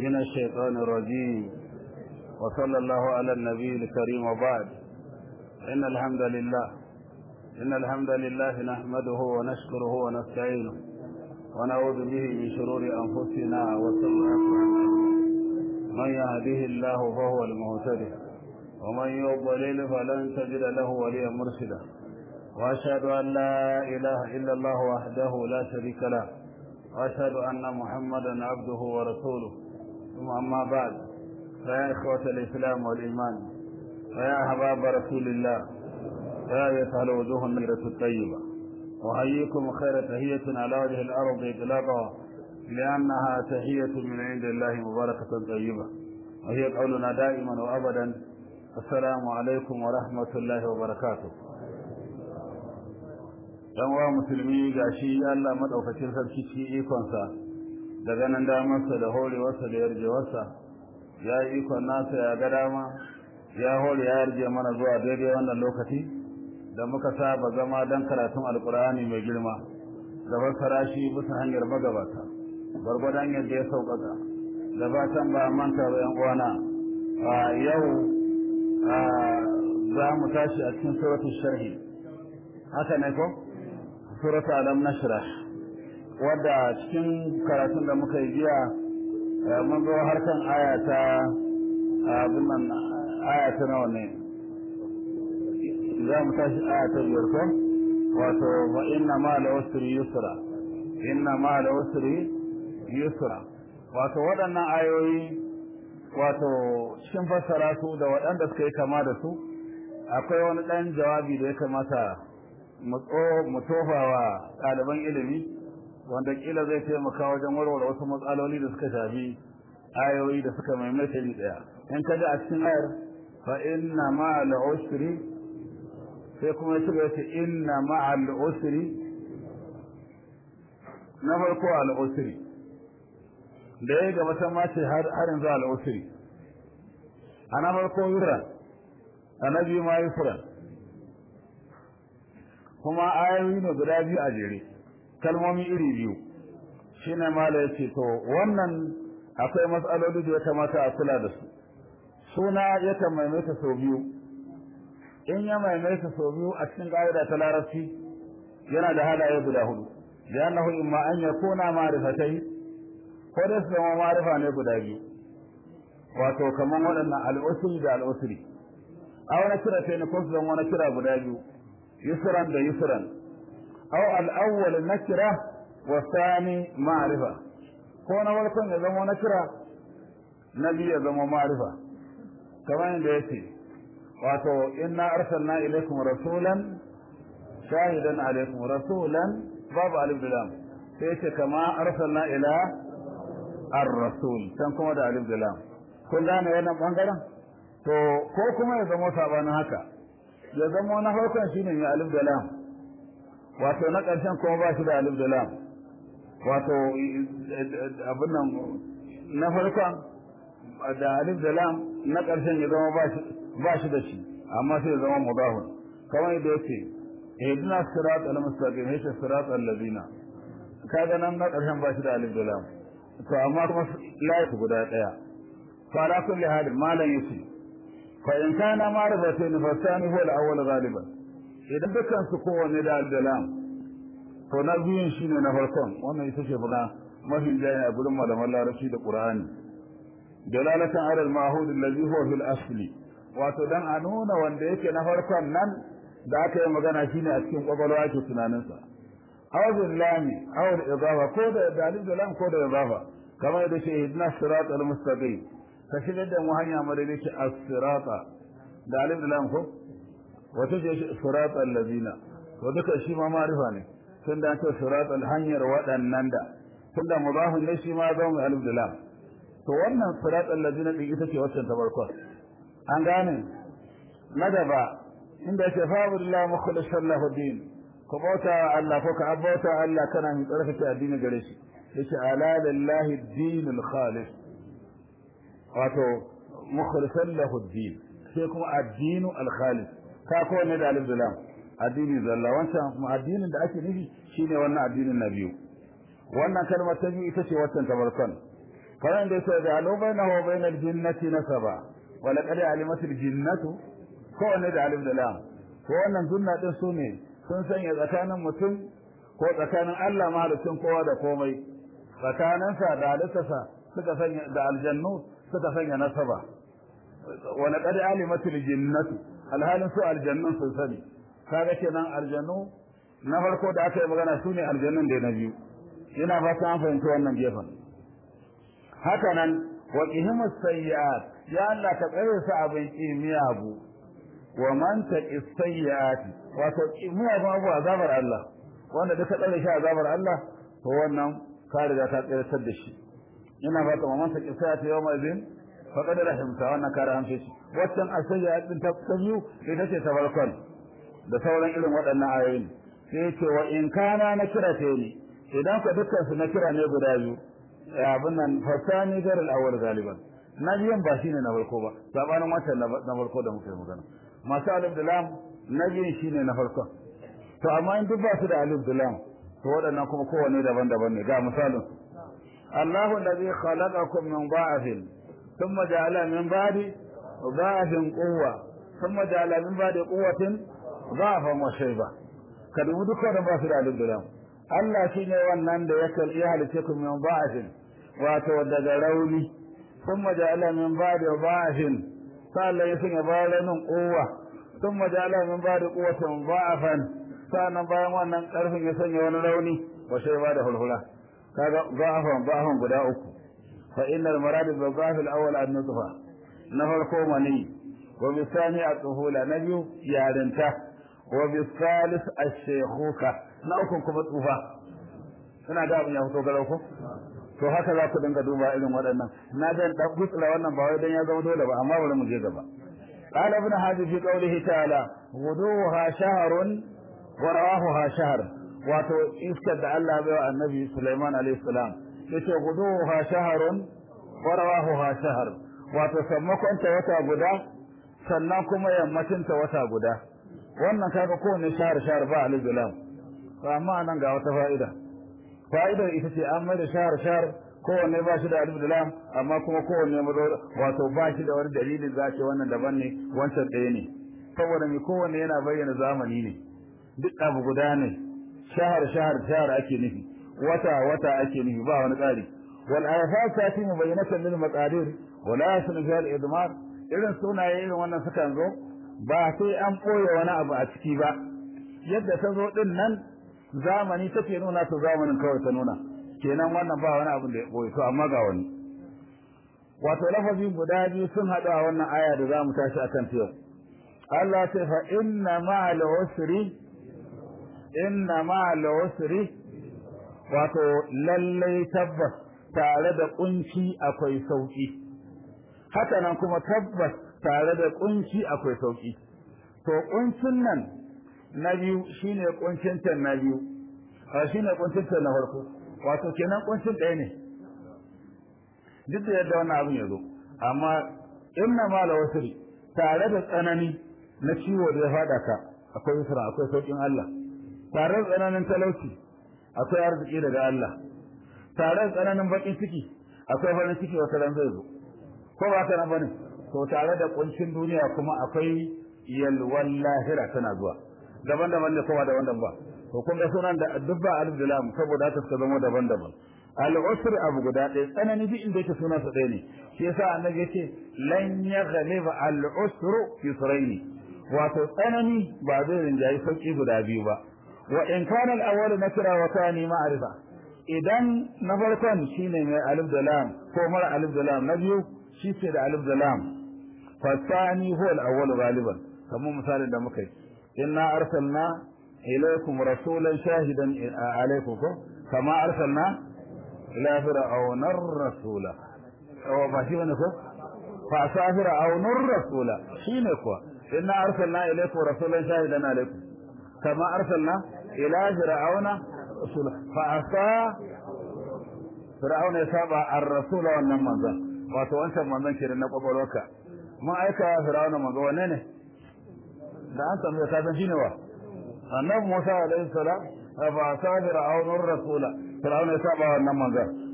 من الشيطان الرجيم وصلى الله على النبي الكريم وبعد إن الحمد لله إن الحمد لله نحمده ونشكره ونستعينه ونعوذ به من شرور أنفسنا وسيئات أعمالنا من يهده الله فهو المهتدي ومن يضلل فلن تجد له وليا مرشدا وأشهد أن لا إله إلا الله وحده لا شريك له وأشهد أن محمدا عبده ورسوله ثم أما بعد فيا إخوة الإسلام والإيمان فيا أحباب رسول الله فيا أيتها الوجوه النيرة الطيبة أحييكم خير تحية على وجه الأرض إطلاقا لأنها تحية من عند الله مباركة طيبة وهي قولنا دائما وأبدا السلام عليكم ورحمة الله وبركاته dan wa musulmi gashi Allah madaukakin sarki ci ikonsa da ganin damarsa da horewarsa da yarjewarsa ya yi ikon nasa ya ga dama ya hore ya yarje mana zuwa daidai wannan lokaci da muka saba zama dan karatun alkur'ani mai girma da fassara shi bisa hanyar magabata gwargwadon yadda ya sauƙaƙa da fatan ba manta ba yan uwana a yau za mu tashi a cikin suratul sharhi haka ne ko suratul alam nashrah wadda cikin karatun da muka yi jiya mun zo harkan aya ta abin nan aya ta nawa ne za mu tashi aya ta biyar ko wato wa inna ma la usri yusra inna ma la usri yusra wato waɗannan ayoyi wato cikin fassara su da waɗanda suka yi kama da su akwai wani ɗan jawabi da ya kamata mu tofa wa ɗaliban ilimi wanda kila zai taimaka wajen warware wasu matsaloli da suka shafi ayoyi da suka maimaita ni ɗaya in ka ji a cikin ayar fa inna ma'al usri sai kuma ya shiga yace inna ma'al usri na farko al usri da ya gaba ta mace har yanzu al usri a na farko yura a na biyu ma yusra kuma ayoyi ne guda biyu a jere kalmomi iri biyu shine mala yace to wannan akwai matsaloli da ya kamata a kula da su suna yakan maimaita sau biyu in ya maimaita sau biyu a cikin ƙa'ida ta larabci yana da halaye guda hudu li'annahu imma an yakuna ma'rifatai ko da su zama ma'rifa ne guda biyu wato kaman waɗannan al'usri da al'usri aw na kira sai ne ko su zama na kira guda biyu yusran da yusran aw al-awwal nakira wa thani ma'rifa ko na farkon ya zama na kira na biyu ya zama ma'rifa kamar yadda yake wato inna arsalna ilaykum rasulan shahidan alaykum rasulan babu alif da lam sai yace kama arsalna ila ar-rasul san kuma da alif da lam kun gane wannan bangaren to ko kuma ya zama sabanin haka ya zama na farkon shine mai alif da lam wato na ƙarshen kuma ba shi da alif da lam wato abin nan na farkon da alif da lam na ƙarshen ya zama ba shi da shi amma sai ya zama mudahun kamar yadda yake ihdina sirat al-mustaqim yace sirat allazina kaga nan na ƙarshen ba shi da alif da lam to amma kuma layi guda daya fa ala kulli hal malan yace fa in kana ma'rifatayn fa thani huwa al-awwal ghaliban idan dukkan su kowanne da alif da lam to na biyun shine na farkon wannan ita ce buna mafi jaya a gurin malaman larabci da qur'ani dalalatan ala al-ma'hud alladhi huwa fil asli wato dan a nuna wanda yake na farkon nan da aka yi magana shine a cikin kwakwalwa ke tunanin sa aw bil lami aw al idafa ko da dalil da lam ko da idafa kamar da shi idna sirat al mustaqim ka shigar da mu hanya madadi ce as-sirata da alif da lam ko wato ce sirat allazina to duka shi ma ma'rifa ne tun da ta sirat al hanyar waɗannan da tun da mudafun ne shi ma zama alif da lam to wannan sirat allazina din ita ce wacce ta farko an gane na gaba inda yake fa'budillahi mukhlishan lahu din ku bauta Allah ko ka bauta Allah kana min tsarkake addini gare shi yace ala lillahi dinul khalis wato mukhlishan lahu din sai kuma addinu al khalis ka ko ne da alif lam addini zalla wancan kuma addinin da ake nufi shine wannan addinin na biyu wannan kalmar ta biyu ita ce waccan ta farkon kamar da yake da alo bainahu wa bainal jinnati nasaba wa laqad alimat al jinnatu ko ne da alif da lam ko wannan sunna din su ne sun sanya tsakanin mutum ko tsakanin Allah mahalicin kowa da komai tsakaninsa da halittarsa suka sanya da aljannu suka sanya nasaba wa laqad alimat al jinnatu alhalin su aljannun sun sani kaga kenan aljannu na farko da aka yi magana su ne aljannun da na biyu ina fata an fahimci wannan gefen haka nan wa qihimus sayyi'at ya Allah ka tsare su abin kimiyabu wa man taqi sayyi'at wato kimiyabu abu azabar Allah wanda duka tsare shi azabar Allah to wannan ka riga ka tsare da shi ina fata wa man taqi sayyi'at yawma idin faqad rahimta wannan ka rahamce shi wannan asayyi'at din ta biyu ita ce ta farkon da sauran irin waɗannan ayoyi sai ce wa in kana na kira ta ne idan ka dukkan su na kira ne guda biyu abin nan fasani gar al-awwal galiban na biyan ba shine na farko ba sabanin wancan na farko da muke magana masu alif da lam na biyan shine na farko to amma in duk ba su da alif da lam to waɗannan kuma kowanne daban-daban ne ga misalin Allahu allazi khalaqakum min da'afin thumma ja'ala min ba'di da'afin quwwa thumma ja'ala min ba'di quwwatin da'afan wa shayba ka dubi duka da ba su da alif da lam Allah shine wannan da ya kalli halice ku min ba'afin wato daga rauni thumma ja'ala min ba'di ba'afin sallan ya sanya bayan quwwa thumma ja'ala min ba'di quwwatin da'afan sannan bayan wannan karfin ya sanya wani rauni wa shayba da hulhula kaga da'afan da'afan guda uku fa innal marad bil da'af al awwal an nutfa na farko mani wa bisani at-tuhula na biyu yarinta wa bisalis ash-shaykhuka na uku kuma tsufa ina ga abin ya fito garau ko to haka za ku dinga duba irin waɗannan na dan dan gutsura wannan ba wai dan ya zama dole ba amma bari mu je gaba قال ابن حزم في قوله تعالى غدوها شهر ورواحها شهر wato iskar da Allah bai wa annabi Sulaiman alayhi salam yace guduha shahrun wa rawahuha shahr wato sammakon ta wata guda sannan kuma yammacin ta wata guda wannan kaga kowane shahar shahar ba alif lam amma nan ga wata fa'ida fa'idar ita ce an mai da shahar shahar kowanne ba shi da alif lam amma kuma kowanne wato ba shi da wani dalilin za ce wannan daban ne wancan ɗaya ne saboda mai kowanne yana bayyana zamani ne duk abu guda ne shahar shahar shahar ake nufi wata wata ake nufi ba wani tsari wal ayafat tati mubayyinatan lil maqadir wa la yasnu fi al idmar irin sunaye irin wannan sukan zo ba sai an koya wani abu a ciki ba yadda ta zo din nan zamani take nuna to zamanin kawai ta nuna kenan wannan ba wani abu da ya koyi to amma ga wani wato lafazi guda biyu sun haɗu a wannan aya da za mu tashi akan ta yau Allah ce fa inna ma'al usri inna ma'al usri wato lallai tabbas tare da kunci akwai sauki haka nan kuma tabbas tare da kunci akwai sauki to kuncin nan na biyu shine kuncin tan na biyu a shine kuncin tan na farko wato kenan kuncin ɗaya ne duk da yadda wannan abin ya zo amma inna ma'al usri tare da tsanani na ciwo da ya fada ka akwai yusra akwai saukin Allah tare da tsananin talauci akwai arziki daga Allah tare da tsananin bakin ciki akwai farin ciki wata ran zai zo ko ba ta nan bane to tare da kuncin duniya kuma akwai yalwan lahira tana zuwa daban-daban ne kowa daban-daban ba to kun ga sunan da dubba alif da lam saboda haka suka zama daban-daban al-usr abu guda ɗaya tsanani duk inda yake sunan sa ɗaya ne shi yasa annabi yace lan yaghliba al-usru yusraini wato tsanani ba zai rinjayi sauki guda biyu ba wa in kana al-awwal nakira wa thani ma'rifa idan na farkon shine mai alif da lam ko mara alif da lam na biyu shi ce da alif da lam fa thani huwa al-awwal ghaliban kamar misalin da muka yi inna arsalna ilaykum rasulan shahidan alaykum ko kama arsalna ila fir'auna ar-rasula wa ba shi ne ko fa sa fir'auna ar-rasula shine kuwa inna arsalna ilaykum rasulan shahidan alaykum kama arsalna ila fir'auna rasula fa asa fir'auna ya saba ar-rasula wannan manzon wato wancan manzon kenan na kwakwalwarka mun aika fir'auna manzo wanne ne da an samu ka san shine wa annabi Musa alaihi salam fa asa fir'auna ar-rasula fir'auna ya saba wannan manzon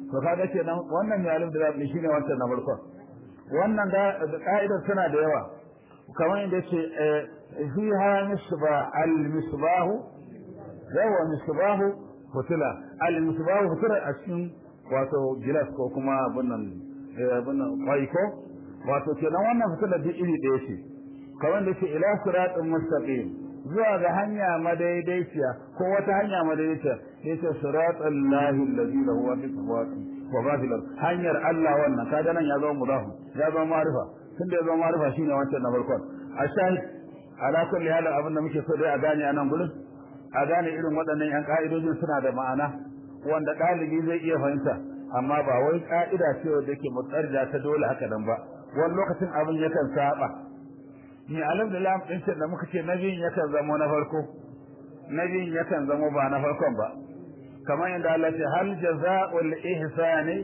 to kaga kenan wannan mai alif da lam shine wancan na farko wannan da ka'idar tana da yawa kamar yadda yake fiha misbah al misbahu yawa misbahu fitila al misbahu fitila a cikin wato gilas ko kuma abin nan abin nan ko wato kenan wannan fitila duk iri ɗaya ce kamar da yake ila siratin mustaqim zuwa ga hanya madaidaiciya ko wata hanya madaidaiciya yace siratal lahi allazi lahu ma fi samawati wa ma fil hanyar Allah wannan kaga nan ya zama mudafu ya zama ma'rifa tun da ya zama ma'rifa shine wancan na farkon a shahid ala kulli hal abin da muke so dai a gane a nan gurin a gane irin waɗannan yan ka'idojin suna da ma'ana wanda ɗalibi zai iya fahimta amma ba wai ka'ida ce wanda yake mutsarja ta dole haka nan ba wani lokacin abin yakan saba ni alhamdulillah din ce da muka ce nabiyin yakan zamo na farko nabiyin yakan zamo ba na farkon ba kamar yadda Allah ce hal jazaa'ul ihsani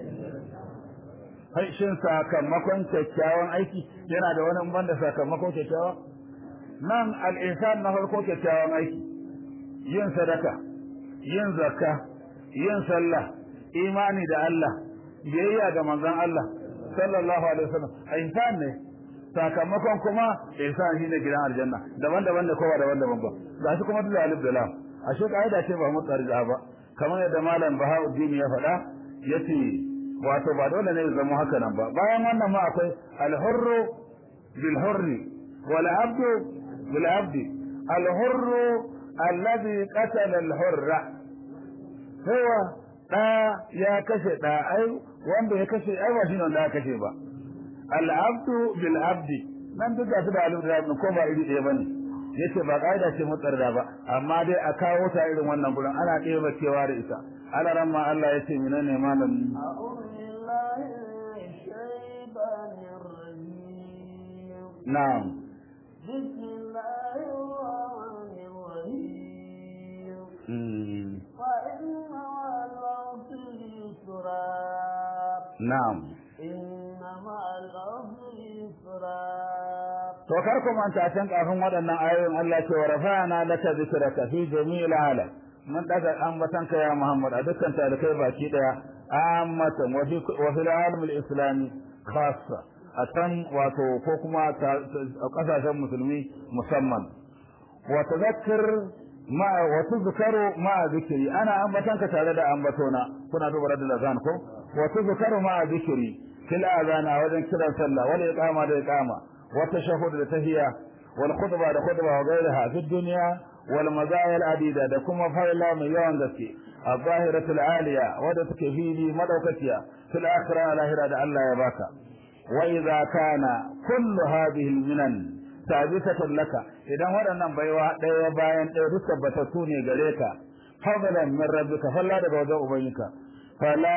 hai shin sakamakon kyakkyawan aiki yana da wani ban da sakamakon kyakkyawa nan al ihsan na farko kyakkyawan aiki yin sadaka yin zakka yin sallah imani da Allah biyayya ga manzon Allah sallallahu alaihi wasallam ihsan ne sakamakon kuma ihsan shine gidan aljanna daban-daban da kowa daban-daban ba ga shi kuma da alif da lam ashe kaida ce ba mu tsarja ba kamar yadda malam Bahauddin ya faɗa yace wato ba dole ne zama haka nan ba bayan wannan ma akwai al-hurru bil hurri wal abdu bil abdi al-hurru alladhi qatala al-hurra huwa da ya kashe da ai wanda ya kashe ai ba shine wanda ya kashe ba al'abdu bil abdi nan duka su da alif da ko ba iri ɗaya bane yace ba kaida ce mutsarda ba amma dai a kawo ta irin wannan gurin ana ɗeba cewa da ita ana ran ma Allah yace menene malam na'am بسم الله الرحمن الرحيم وإن مع العسر يسرا na'am To kar ku manta can kafin waɗannan ayoyin Allah ce wa rafa'ana laka zikraka fi jami'il alam. Mun daga ambatan ka ya Muhammad a dukkan talikai baki daya ammatan wa fi wa fil alam al-islami khassa. A can wato ko kuma kasashen musulmi musamman. Wa tadhakkar ma wa tuzkaru ma zikri ana ambatan ka tare da ambatona kuna duba radul azan ko wa tuzkaru ma zikri fil azana wajen kiran sallah wal iqama da iqama wa tashahhud da tahiyya wal khutba da khutba wa ghayraha fi dunya wal mazaya al adida da kuma fa'ila mai yawan gaske al-zahiratul aliya wadda take fili madaukakiya fil akhirah al da Allah ya baka wa idza kana kullu hadhihi al-minan sabitatan laka idan waɗannan baiwa ɗaya bayan ɗaya duk tabbatattu ne gare ka fadlan min rabbika falla daga wajen ubangika fala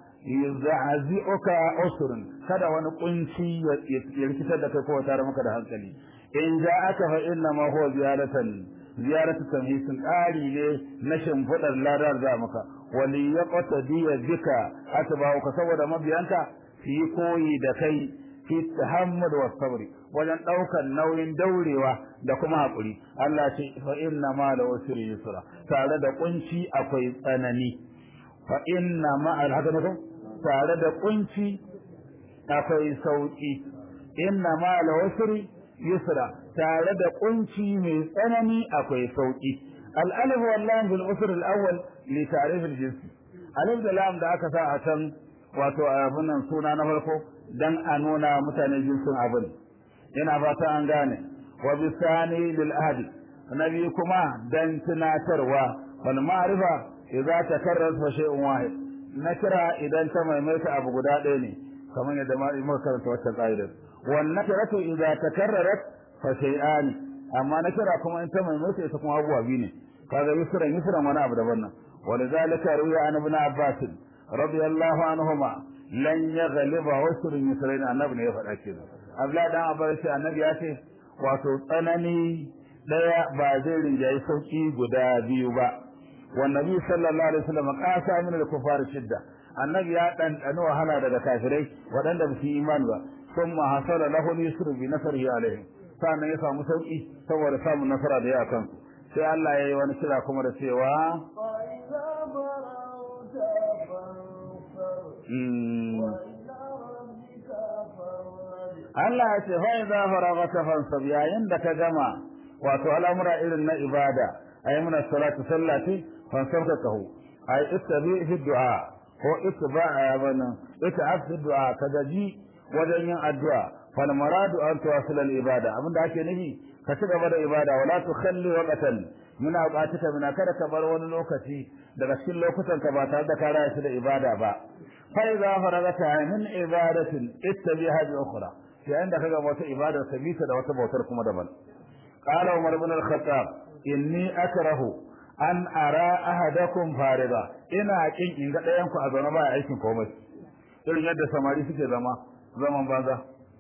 yuz'azi'uka usrun kada wani kunci ya rikitar da kai ko tare maka da hankali in ja'aka fa inna ma huwa ziyaratan ziyaratu tamhisin ƙari ne na shimfiɗar ladar za maka wali yaqtadi bika atba'uka saboda mabiyanka fi koyi da kai fi tahammud wa sabri wajen ɗaukar nauyin daurewa da kuma haƙuri Allah ce fa inna ma la usri yusra tare da kunci akwai tsanani fa inna ma haka ne tare da kunci akwai sauki inna ma la usri yusra tare da kunci mai tsanani akwai sauki al alif wal lam bil usr al awwal li ta'rif al jins alif da lam da aka sa a can wato abin nan suna na farko dan a nuna mutane jinsin abin yana fata an gane wa bisani lil ahdi nabi kuma dan tunatarwa wal ma'rifa idza takarrat fa shay'un wahid nakira idan ta maimaita abu guda ɗaya ne kamar yadda ma muka karanta wata ƙa'idar wan nakiratu idza takarrarat fa shay'an amma nakira kuma in ta maimaita ita kuma abubuwa biyu ne kaga yusran yusran wani abu daban nan ولذلك روي عن ابن عباس رضي الله عنهما لن يغلب عسر يسرين النبي ne ya faɗa kenan Abdullahi dan Abbas sai annabi ya ce wato tsanani daya ba zai rinjayi sauki guda biyu ba والنبي صلى الله عليه وسلم قاسى من الكفار شدة النبي ya dan wahala daga kafirai waɗanda ba su yi iman ba ثم حصل له اليسر بنصره عليهم sannan ya samu sauki saboda samun nasara da ya kan sai Allah ya yi wani kira kuma da cewa فإذا برأت Allah ya ce fa idza faragata fansab yayin da ka gama wato al'amura irin na ibada ayi muna salatu sallati fansab ka kahu ay ittabi fi du'a ko ittiba'a bana ita fi du'a ka gaji wajen yin addu'a fal maradu an tuwasil al ibada abinda ake nufi ka ci gaba da ibada wala tukhalli waqtan muna buƙatuka muna kada ka bar wani lokaci daga cikin lokutan ka ba tare da ka raya shi da ibada ba fa idza faragata min ibadatin ittabiha bi ukhra yayin da kaga wata ibada ka bi ta da wata bautar kuma daban qala umar ibn al-khattab inni akrahu an ara ahadakum fariga ina kin in ga ɗayan ku a zaune ba aikin komai irin yadda samari suke zama zaman banza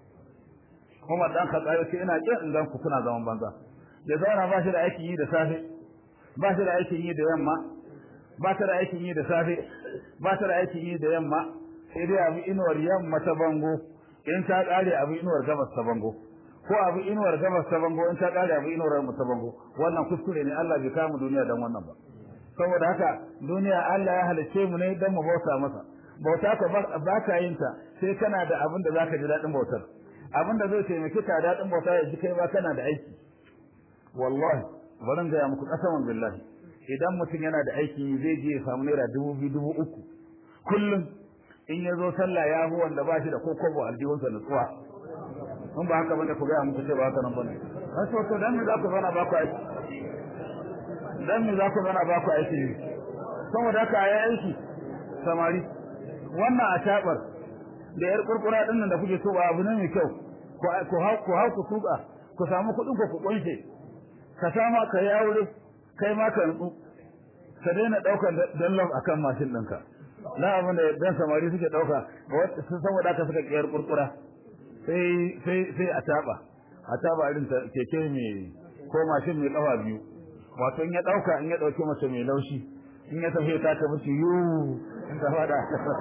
kuma dan khattab ce ina kin in ga ku kuna zaman banza ya zauna ba shi da aikin yi da safe ba shi da aikin yi da yamma ba ta da aikin yi da safe ba ta da aikin yi da yamma sai dai abu inuwar yamma ta bango in ta kare abu inuwar gabas ta bango ko abu inuwar gabas ta bango in ta kare abu inuwar mu ta bango wannan kuskure ne Allah bai kama duniya dan wannan ba saboda haka duniya Allah ya halice mu ne dan mu bauta masa bauta ka ba ka yin ta sai kana da abin da zaka ji dadin bautar abin da zai taimake ka dadin bauta ya ji kai ba kana da aiki wallahi barin ga muku kasaman billahi idan mutum yana da aiki zai je ya samu naira dubu biyu dubu uku kullum in ya zo sallah ya hu wanda ba shi da kokobo aljihunsa nutsuwa in ba haka bane ku gaya muku ce ba haka nan bane an so to dan me za ku zauna ba ku aiki dan me za ku zauna ba ku aiki ne saboda haka ayi aiki samari wannan a tabar da yar kurkura din nan da kuke so ba abu ne mai kyau ku ku hau ku hau ku tuka ku samu kuɗin ku ku kunshe ka sama ka yi aure kai ma ka nutsu ka daina ɗaukar dallon akan mashin ɗinka na abin da dan samari suke dauka sun saboda haka suka kiyar kurkura sai sai sai a taba a taba irin keke mai ko mashin mai kafa biyu wato in ya dauka in ya dauke mace mai laushi in ya tafi ta ta musu yu in ta fada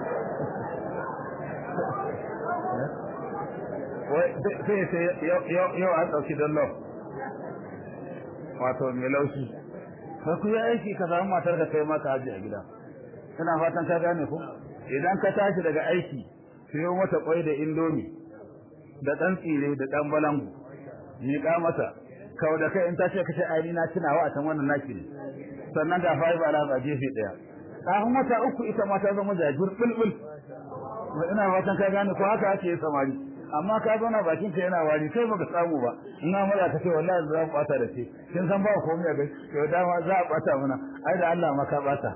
sai sai yau an dauki dallon wato mai laushi ka ku yi aiki ka samu matar ka kai maka haji a gida ina fatan ka gane ko idan ka tashi daga aiki siyo mata kwai da indomi da dan tsire da dan balangu ni ka mata kau da kai in ta ce ka ce ai na tunawa a can wannan naki ne sannan ga fa ba la ba gefe daya kafin wata uku ita ma ta zama jajir bulbul ina fatan ka gane ko haka ake samari amma ka zauna bakin ka yana wari sai baka samu ba in amara ka ce wallahi za ku bata da shi kin san ba komai a gai to dama za a bata mana ai da Allah ma ka bata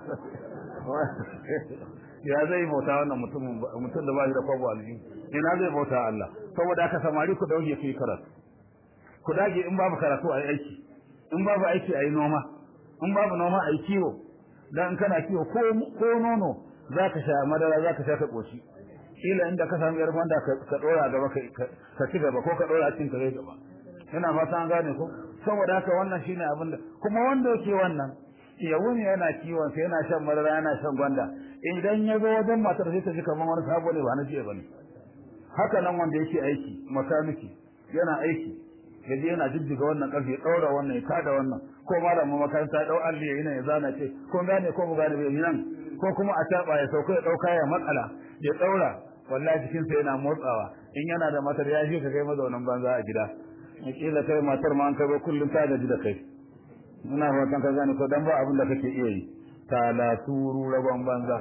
ya zai bauta wannan mutumin mutum da ba shi da kwabo aljihu ina zai bauta Allah saboda haka samari ku dauke ku yi karatu ku dage in babu karatu a yi aiki in babu aiki a yi noma in babu noma a yi kiwo dan kana kiwo ko ko nono zaka sha madara zaka sha ka koshi kila inda ka samu yar gwanda ka dora gaba ka ci gaba ko ka dora cin ka gaba ina fata an gane ko saboda haka wannan shine abin da kuma wanda yake wannan ya wuni yana kiwon sa yana shan madara yana shan gwanda idan ya zo wajen matar sai ta ji kamar wani sabo ne ba na jiya bane haka nan wanda yake aiki makaniki yana aiki yaje yana jijjiga wannan karfe ya daura wannan ya kada wannan ko malamin makaranta ya dau alli yana ya zana ce ko gane ko mu gane bai nan ko kuma a taba ya sauka ya dauka ya matsala ya daura wallahi cikin sa yana motsawa in yana da matar ya shi ka kai mazaunan banza a gida kila kai matar ma an kai ba kullun ta gaji da kai muna fatan ka gane ko dan ba abin da kake iya yi ta la turu rabon banza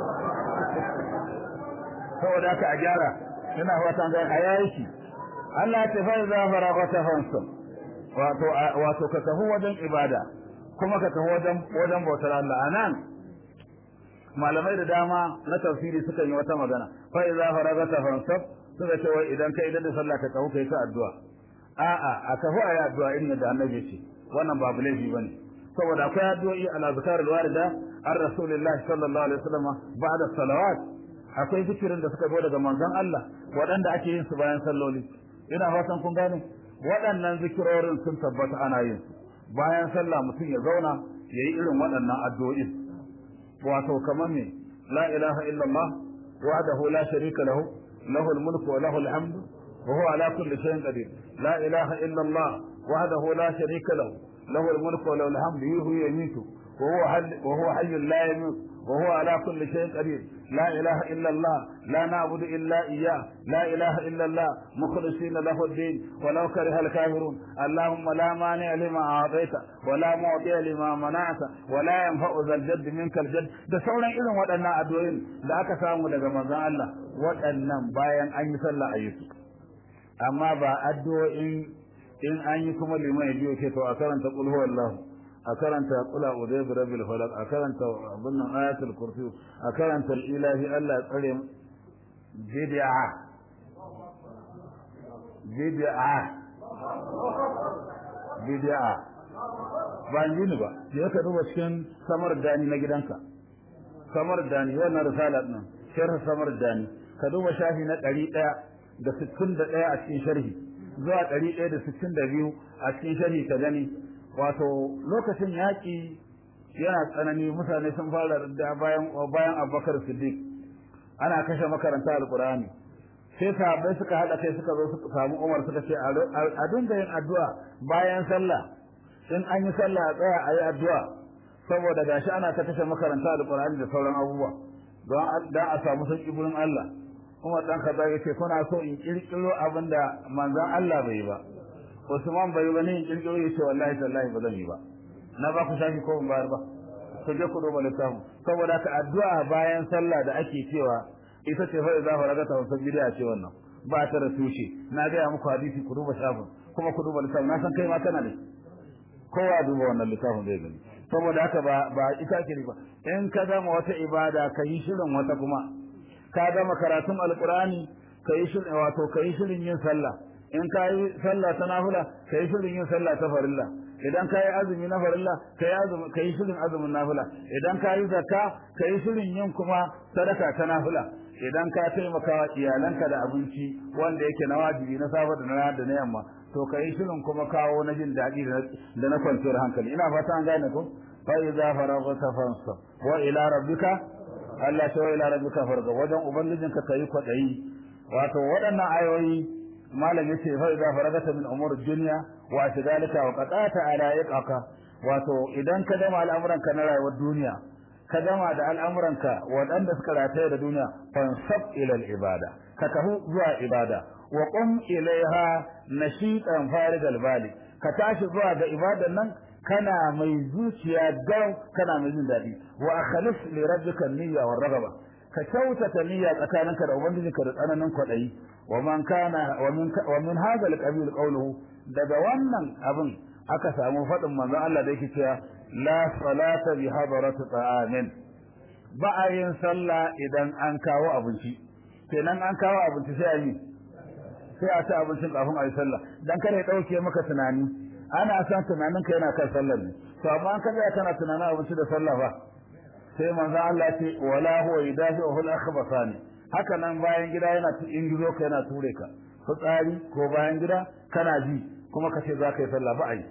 saboda ka a gyara ina fatan ga ayyashi Allah ya tafi za faragata fansa wato wato ka tafi wajen ibada kuma ka tafi wajen wajen bautar Allah anan malamai da dama na tafsiri suka yi wata magana fa idza faragata fansab suka ce wai idan kai idan da sallah ka tafi kai ta addu'a a'a a tafi ayi addu'a irin da annabi ya ce wannan babu laifi bane saboda akwai addu'o'i ala zakar alwarida ar rasulillahi sallallahu alaihi wasallam ba'da salawat akwai zikirin da suka zo daga manzon Allah waɗanda ake yin su bayan salloli ina fatan kun gane waɗannan zikirorin sun tabbata ana yin su bayan sallah mutum ya zauna yayi irin waɗannan addu'o'in wato kamar me la ilaha illallah wahdahu la sharika lahu lahu al-mulku wa lahu al-hamdu wa huwa ala kulli shay'in qadir la ilaha illallah wahdahu la sharika lahu lahu al-mulku wa lahu al-hamdu yuhyi wa yumiitu wa huwa wa huwa hayyun la yamut wa huwa ala kulli shay'in qadir لا إله إلا الله لا نعبد إلا إياه لا إله إلا الله مخلصين له الدين ولو كره الكافرون اللهم لا مانع لما أعطيت ولا معطي لما منعت ولا ينفع ذا الجد منك الجد da sauran irin waɗannan addu'o'in da aka samu daga manzon Allah waɗannan bayan an yi sallah ayyuka amma ba addu'o'in in an yi kuma liman ya biyo ke to a karanta qul huwallahu a karanta kula udai bi rabbil falaq a karanta abin nan ayatul kursi a karanta ilahi Allah ya tsare bid'a bid'a bid'a ba ni ba je ka duba cikin samar dani na gidanka samar dani wannan risalat nan sharh samar dani ka duba shafi na 161 a cikin sharhi zuwa 162 a cikin sharhi ka gani wato lokacin yaƙi yana tsanani mutane sun fara da bayan bayan Abubakar Siddiq ana kashe makaranta alqur'ani sai sahabbai suka hada kai suka zo suka samu Umar suka ce a dinga yin addu'a bayan sallah in an yi sallah a tsaya a yi addu'a saboda gashi ana ta kashe makaranta alqur'ani da sauran abubuwa don da a samu sauki gurin Allah Umar dan kaza yace kuna so in kirkiro abinda manzon Allah bai ba Usman bai ba ne in kirkiro yace wallahi tallahi ba zan yi ba na ba ku shafi ko ban bayar ba ku je ku duba littafin saboda ka addu'a bayan sallah da ake cewa ita ce fa idza faragata wa sabida ce wannan ba ta da tushe na ga muku hadisi ku duba shafin kuma ku duba littafin na san kai ma kana da kowa duba wannan littafin zai gani saboda haka ba ba ita ce ba in ka gama wata ibada ka yi shirin wata kuma ka gama karatun alqur'ani ka yi shirin wato ka yi shirin yin sallah in ka yi sallah ta nafila ka yi shirin yin sallah ta farilla idan ka yi azumi na farilla ka yi azumi ka yi shirin azumin nafila idan ka yi zakka ka yi shirin yin kuma sadaka ta nafila idan ka taimaka wa iyalanka da abinci wanda yake na wajibi na safa da na da na yamma to ka yi shirin kuma kawo na jin daɗi da na kwanciyar hankali ina fata an gane ko fa idza faragta fansa wa ila rabbika Allah ta wa ila rabbika farga wajen ubangijinka kai kwadayi wato waɗannan ayoyi malam yace fa idza faragata min umur dunya wa ashgalika wa qatata ala yaqaka wato idan ka gama al'amuranka na rayuwar duniya ka gama da al'amuranka waɗanda suka rataye da duniya fansab ila al-ibada ka tahu zuwa ibada wa qum ilaiha nashitan farigal bali ka tashi zuwa ga ibadan nan kana mai zuciya gau kana mai jin daɗi wa akhlis li rabbika niyya wa ragaba ka kyautata niyya tsakaninka da ubangijinka da tsananin kwaɗayi wa man kana wa min wa min hadha al-qabil qawluhu daga wannan abin aka samu faɗin manzon Allah da yake cewa la salata bi hadarati ta'amin ba a yin sallah idan an kawo abinci kenan an kawo abinci sai a yi sai a ci abincin kafin a yi sallah dan kada ya dauke maka tunani ana son tunanin ka yana kan sallar ne to amma an kaga kana tunanin abinci da sallah ba sai manzon Allah ce wala huwa yudafi'uhu al-akhbasani haka nan bayan gida yana in gizo ka yana ture ka fitsari ko bayan gida kana ji kuma ka ce za ka yi sallah ba a yi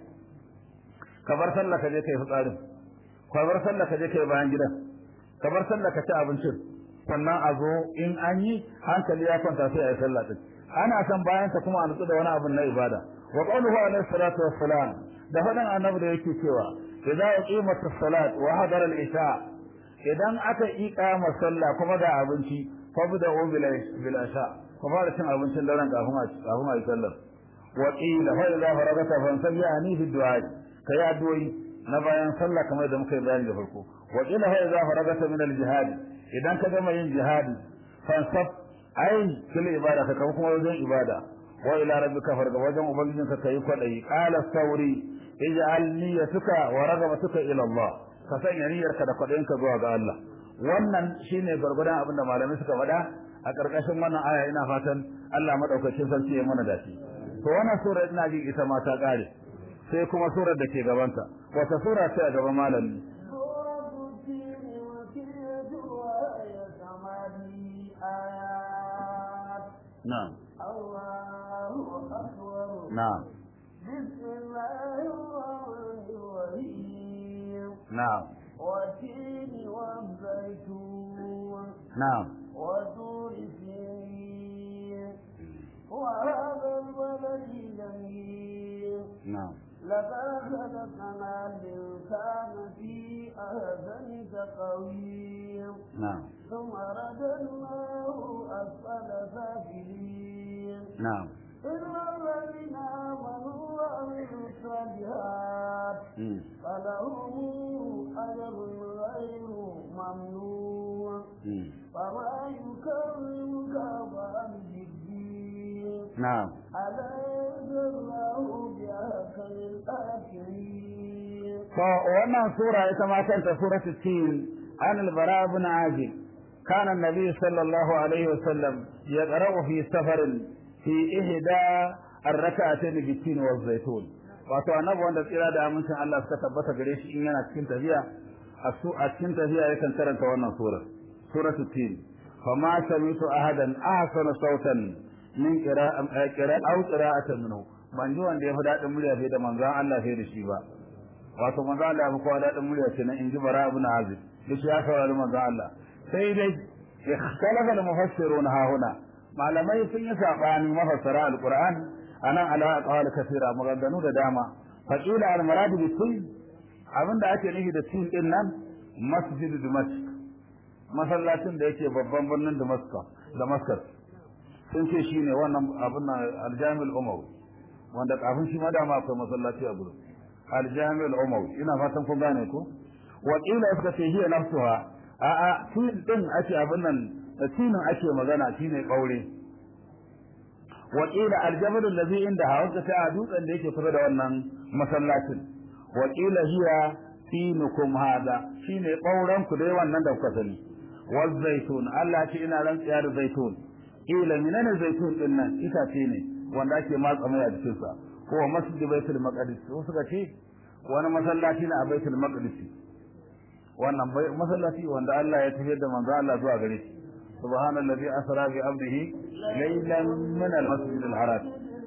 ka bar sallah ka je kai fitsarin ka bar sallah ka je kai bayan gidan ka bar sallah ka ci abincin sannan a zo in an yi hankali ya kwanta sai a yi sallah din ana son bayan ka kuma a nutsu da wani abin na ibada wa qawluhu alayhi salatu wassalam da fadan annabi da yake cewa idza uqimat as-salat wa hadara al-isha idan aka iqama sallah kuma da abinci fabda'u bil bil isha ku fara cin abincin daren kafin a kafin a yi sallah wa qila fa idza faragata fansabi ani fi du'a kai addu'o'i na bayan sallah kamar da muka yi bayani da farko wa qila fa idza faragata min al-jihad idan ka gama yin jihadi fansab ai kila ibada ka kuma kuma wajen ibada wa ila rabbika farga wajen ubangijinka kai kwadai qala sauri ij'al niyyatuka wa ragabatuka ila Allah ka sanya niyyarka da kwadayinka zuwa ga Allah wannan shine gargadan abinda malamai suka faɗa a ƙarƙashin wannan aya ina fatan Allah madaukakin sarki ya mana dace to wannan sura ina ji ita ma ta ƙare sai kuma surar da ke gabanta wata sura ce a gaban malami نعم الله أكبر نعم بسم الله الرحمن الرحيم نعم والتين والزيتون نعم وطور سينين وهذا البلد الجميل نعم لقد خلقنا الإنسان في أحسن تقويم نعم ثم رددناه أسفل سافلين na'am إلا الذين آمنوا وعملوا الصالحات mm. فلهم أجر غير ممنون mm. فما يكرمك بعد الدين na'am أليس الله بأحكم الحاكمين to wannan sura ita ma kanta suratul tin an al-bara ibn azib kana an-nabi sallallahu alaihi wasallam yaqra'u fi safarin fi ihda ar-rak'atayn bi tin wa zaytun wato annabi wanda tsira da amincin Allah suka tabbata gare shi in yana cikin tafiya a su a cikin tafiya yakan karanta wannan sura suratul tin fama sami'tu ahadan ahsana sautan min qira'an qira'a aw qira'atan minhu ban ji wanda ya fi daɗin murya fiye da manzon Allah fiye da shi ba wato manzo Allah ya fi kowa daɗin murya kenan in ji bara ibn azib duk ya saurari manzo Allah sai dai ikhtalafa al-mufassirun ha huna malamai sun yi sabani mafassara al-Qur'an anan ala aqwal kathira maganganu da dama faqila al-murad bi tin abinda ake nufi da tin din nan masjid Damascus masallacin da yake babban birnin Damascus Damascus sun ce shine wannan abin nan al-Jami' al-Umawi wanda kafin shi ma dama akwai masallaci a gurin aljami al-umawi ina fatan kun gane ko wa qila suka ce hiya nafsuha a a tin din ake abin nan tinin ake magana shine kaure wa qila aljabal allazi inda hawa ta dutsen da yake kusa da wannan masallacin wa qila hiya tinukum hada shine kauran ku dai wannan da kuka sani wal zaitun Allah ce ina rantsiya da zaitun ila minana zaitun din nan itace ne wanda ake matsa mai a cikin sa ko masjid baitul maqdis ko suka ce wani masallaci ne a baitul maqdis wannan masallaci wanda Allah ya tafiyar da manzo Allah zuwa gare shi subhanallazi asra bi abdihi laylan min al-masjid al-haram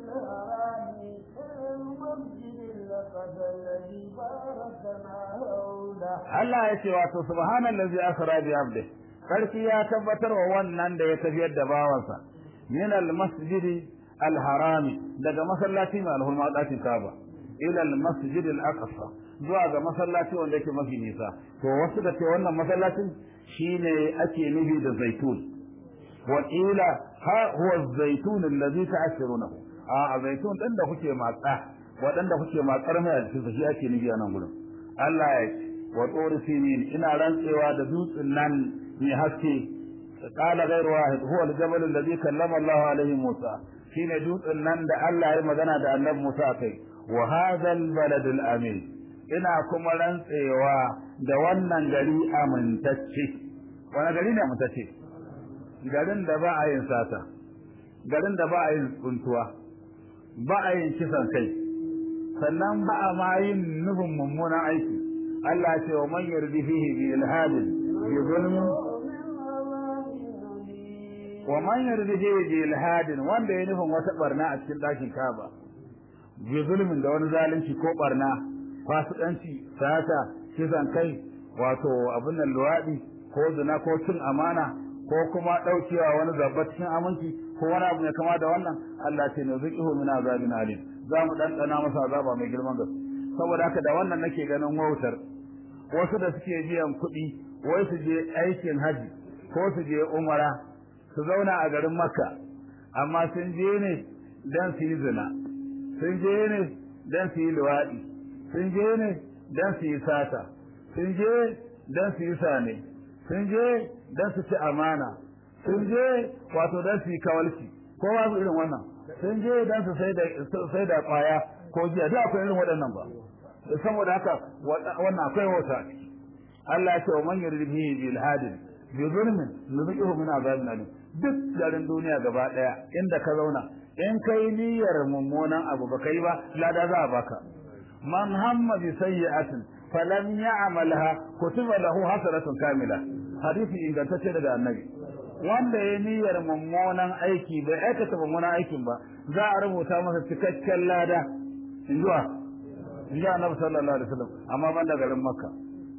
Allah ya ce wato subhanallazi asra bi abdihi sarki ya tabbatar wa wannan da ya tafiyar da bawansa min al-masjid al-haram daga masallaci mai alhurma dakin Kaaba ila al-masjid al-aqsa zuwa ga masallaci wanda yake mafi nisa to wasu da ce wannan masallacin shine ake nufi da zaitun wa ila ha huwa az-zaitun alladhi ta'shirunahu a zaitun din da kuke matsa waɗanda kuke matsar mai a cikin shi ake nufi a nan gurin Allah ya ce wa tsori sinin ina rantsewa da dutsen nan mai haske qala ghayru wahid huwa al-jabal alladhi kallama Allah alaihi Musa shine dutsen nan da Allah ya magana da Annabi Musa kai wa hadha al-balad al-amin ina kuma rantsewa da wannan gari amintacce wani gari ne amintacce garin da ba a yin sata garin da ba a yin tsuntuwa ba a yin kisan kai sannan ba a ma yin nufin mummunan aiki Allah ce wa man yardi fihi bi ilhadin bi zulmin wa man yardi fihi bi ilhadin wanda ya nufin wata barna a cikin dakin Kaaba bi zulmin da wani zalunci ko barna fasikanci sata kisan kai wato abin nan luwadi ko zina ko cin amana ko kuma daukewa wani zabba cikin aminci ko wani abu ne kama da wannan Allah ce ne zuqihu min azabin alim za mu ɗanɗana masa azaba mai girman gaske saboda haka da wannan nake ganin wautar wasu da suke biyan kuɗi wai su je aikin haji ko su je umara su zauna a garin makka amma sun je ne dan su yi zina sun je ne dan su yi luwaɗi sun je ne dan su yi sata sun je dan su yi sane sun je dan su ci amana sun je wato dan su yi kawalci ko ba su irin wannan sun je dan su sai da sai da kwaya ko jiya da akwai irin waɗannan ba saboda haka wannan akwai wata Allah ya ce wa man yuridihi bil hadin bi zulmin nuzihu min azabin alim duk garin duniya gaba daya inda ka zauna in kai niyyar mummunan abu ba kai ba lada za a baka man hamma bi sayyi'atin falam ya'malha kutiba lahu hasanatun kamila hadisi ingantacce daga annabi wanda ya niyyar mummunan aiki bai aikata mummunan aikin ba za a rubuta masa cikakken lada in zuwa in ji annabi sallallahu alaihi wasallam amma ban da garin makka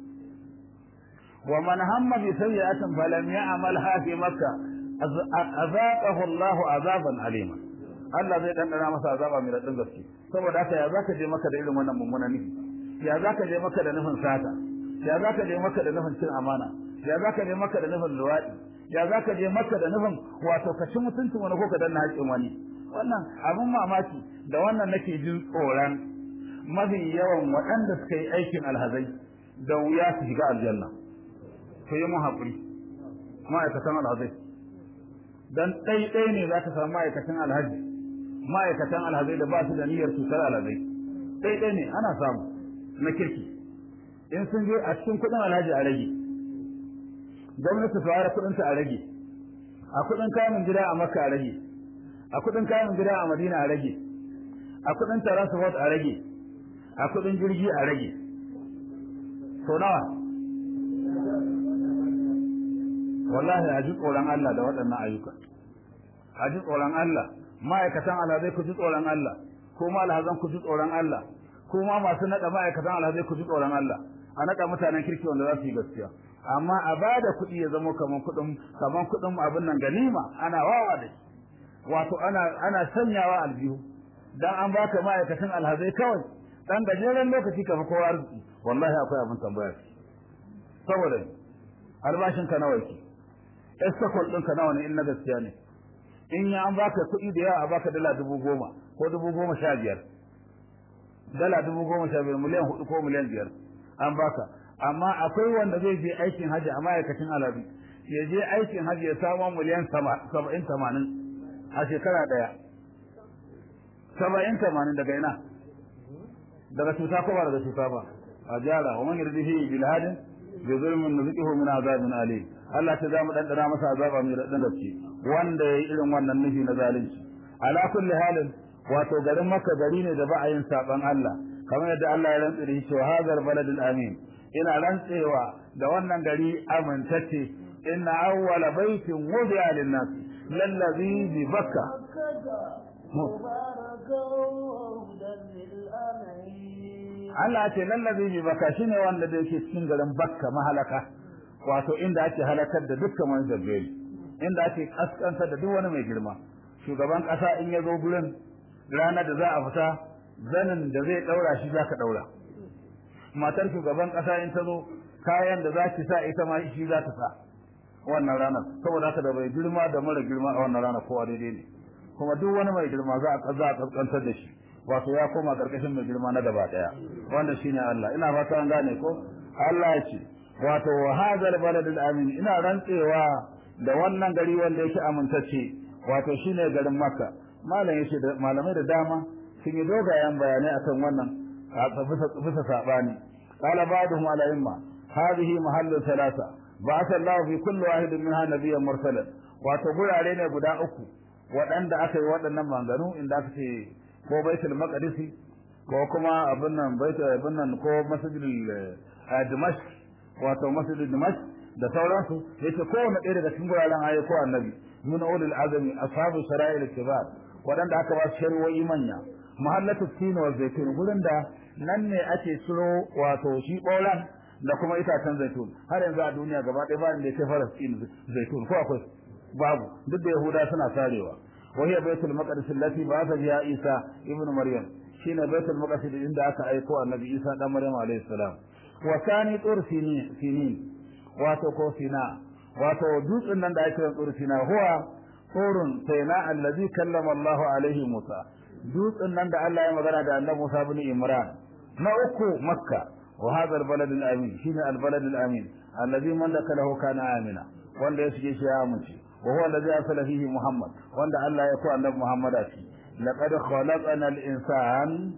wa man hamma bi sayyi'atin falam ya'malha fi makka azaqahu Allah azaban alima Allah zai dandana masa azaba mai radin gaske saboda haka ya zaka je maka da irin wannan mummunan nufi ya zaka je maka da nufin sata ya zaka je maka da nufin cin amana ya zaka je maka da nufin luwaɗi ya zaka je maka da nufin wato ka ci mutuncin wani ko ka danna haƙƙin wani wannan abin mamaki da wannan nake jin tsoron mafi yawan waɗanda suka yi aikin alhazai da wuya su shiga aljanna to yi mun haƙuri ma'aikatan alhazai dan ɗaiɗai ne za ka samu ma'aikatan alhaji ma'aikatan alhazai da ba su da niyyar cutar alhazai ɗaiɗai ne ana samu na kirki in sun je a cikin kuɗin alhaji a rage gwamnati su ware kuɗinta a rage a kuɗin kayan gida a makka a rage a kuɗin kayan gida a madina a rage a kuɗin transport a rage a kuɗin jirgi a rage to nawa wallahi a ji tsoron Allah da waɗannan ayyuka a ji tsoron Allah ma'aikatan alhazai ku ji tsoron Allah ko ma alhazan ku ji tsoron Allah ko ma masu naɗa ma'aikatan alhazai ku ji tsoron Allah a naɗa mutanen kirki wanda za su yi gaskiya amma a ba da kuɗi ya zama kaman kuɗin kaman kuɗin abin nan ganima ana wawa da shi wato ana ana sanyawa aljihu dan an baka ma'aikatan alhazai kawai dan gajeren lokaci kamar kowa arziki wallahi akwai abin tambaya saboda albashin ka nawa yake estakol ɗinka nawa ne in na gaskiya ne in ya an baka kuɗi da yawa a baka dala dubu goma ko dubu goma sha biyar dala dubu goma sha biyar miliyan hudu ko miliyan biyar an baka amma akwai wanda zai je aikin hajji a ma'aikacin alabi ya je aikin hajji ya samu miliyan saba'in tamanin a shekara ɗaya saba'in tamanin daga ina daga cuta ko ba daga cuta ba a jara wa man yardihi bil hadin bi zulmin nuziquhu min azabin alim Allah ta zamu dandana masa azaba mai radan gaske wanda yayi irin wannan nufi na zalunci ala kulli halin wato garin Makka gari ne da ba a yin saban Allah kamar yadda Allah ya rantsa da shi hadar baladul amin ina rantsewa da wannan gari amintacce inna awwala baitin wudi'a lin-nas lallazi bi bakka Allah ce lallazi bi bakka shine wanda da yake cikin garin Bakka mahalaka wato inda ake halakar da dukkan wani zabbeli inda ake kaskantar da duk wani mai girma shugaban kasa in ya zo gurin ranar da za a fita zanin da zai daura shi zaka daura matar shugaban kasa in ta zo kayan da za ki sa ita ma shi za ta sa wannan ranar saboda haka da bai girma da mara girma a wannan ranar kowa daidai ne kuma duk wani mai girma za a za a kaskantar da shi wato ya koma karkashin mai girma na gaba daya wanda shine Allah ina fata an gane ko Allah ya ce wato hadal baladul amin ina rantsewa da wannan gari wanda yake amintacce wato shine garin Makka malam yace da malamai da dama sun yi dogayen bayanai akan wannan bisa bisa sabani qala ba'dhum ala imma hadhihi mahallu thalatha ba'atha Allah fi kulli wahidin minha nabiyyan mursalan wato gurare ne guda uku waɗanda aka yi waɗannan maganganu inda aka ce ko baitul maqdisi ko kuma abin nan baitul abin nan ko masjidul dimashq wato masjidul dimashq da sauransu yace kowanne ɗaya daga cikin guraren ayi ko annabi min ulul azmi ashabu shara'il kibar waɗanda aka ba su shari'o'i manya mahallatu tin wa zaitun gurin da nan ne ake ciro wato shi ɓauran da kuma itacen zaitun har yanzu a duniya gaba ɗaya ba inda ya kai falastin zaitun ko akwai babu duk da yahuda suna sarewa وهي بيت المقدس التي بعث بها عيسى ابن مريم شين بيت المقدس عند aka aiko annabi Isa dan Maryam alayhi salam wa kani tur sinin wato ko sina wato dutsen nan da ake kiran tur sina huwa turun sayna allazi kallama Allah alaihi Musa dutsen nan da Allah ya magana da annabi Musa ibn Imran na uku Makka wa hadha albalad alamin shine albalad alamin allazi man lahu kana amina wanda ya shige shi ya amince وهو الذي أرسل فيه محمد وأن الله يكون النبي محمد أتي لقد خلقنا الإنسان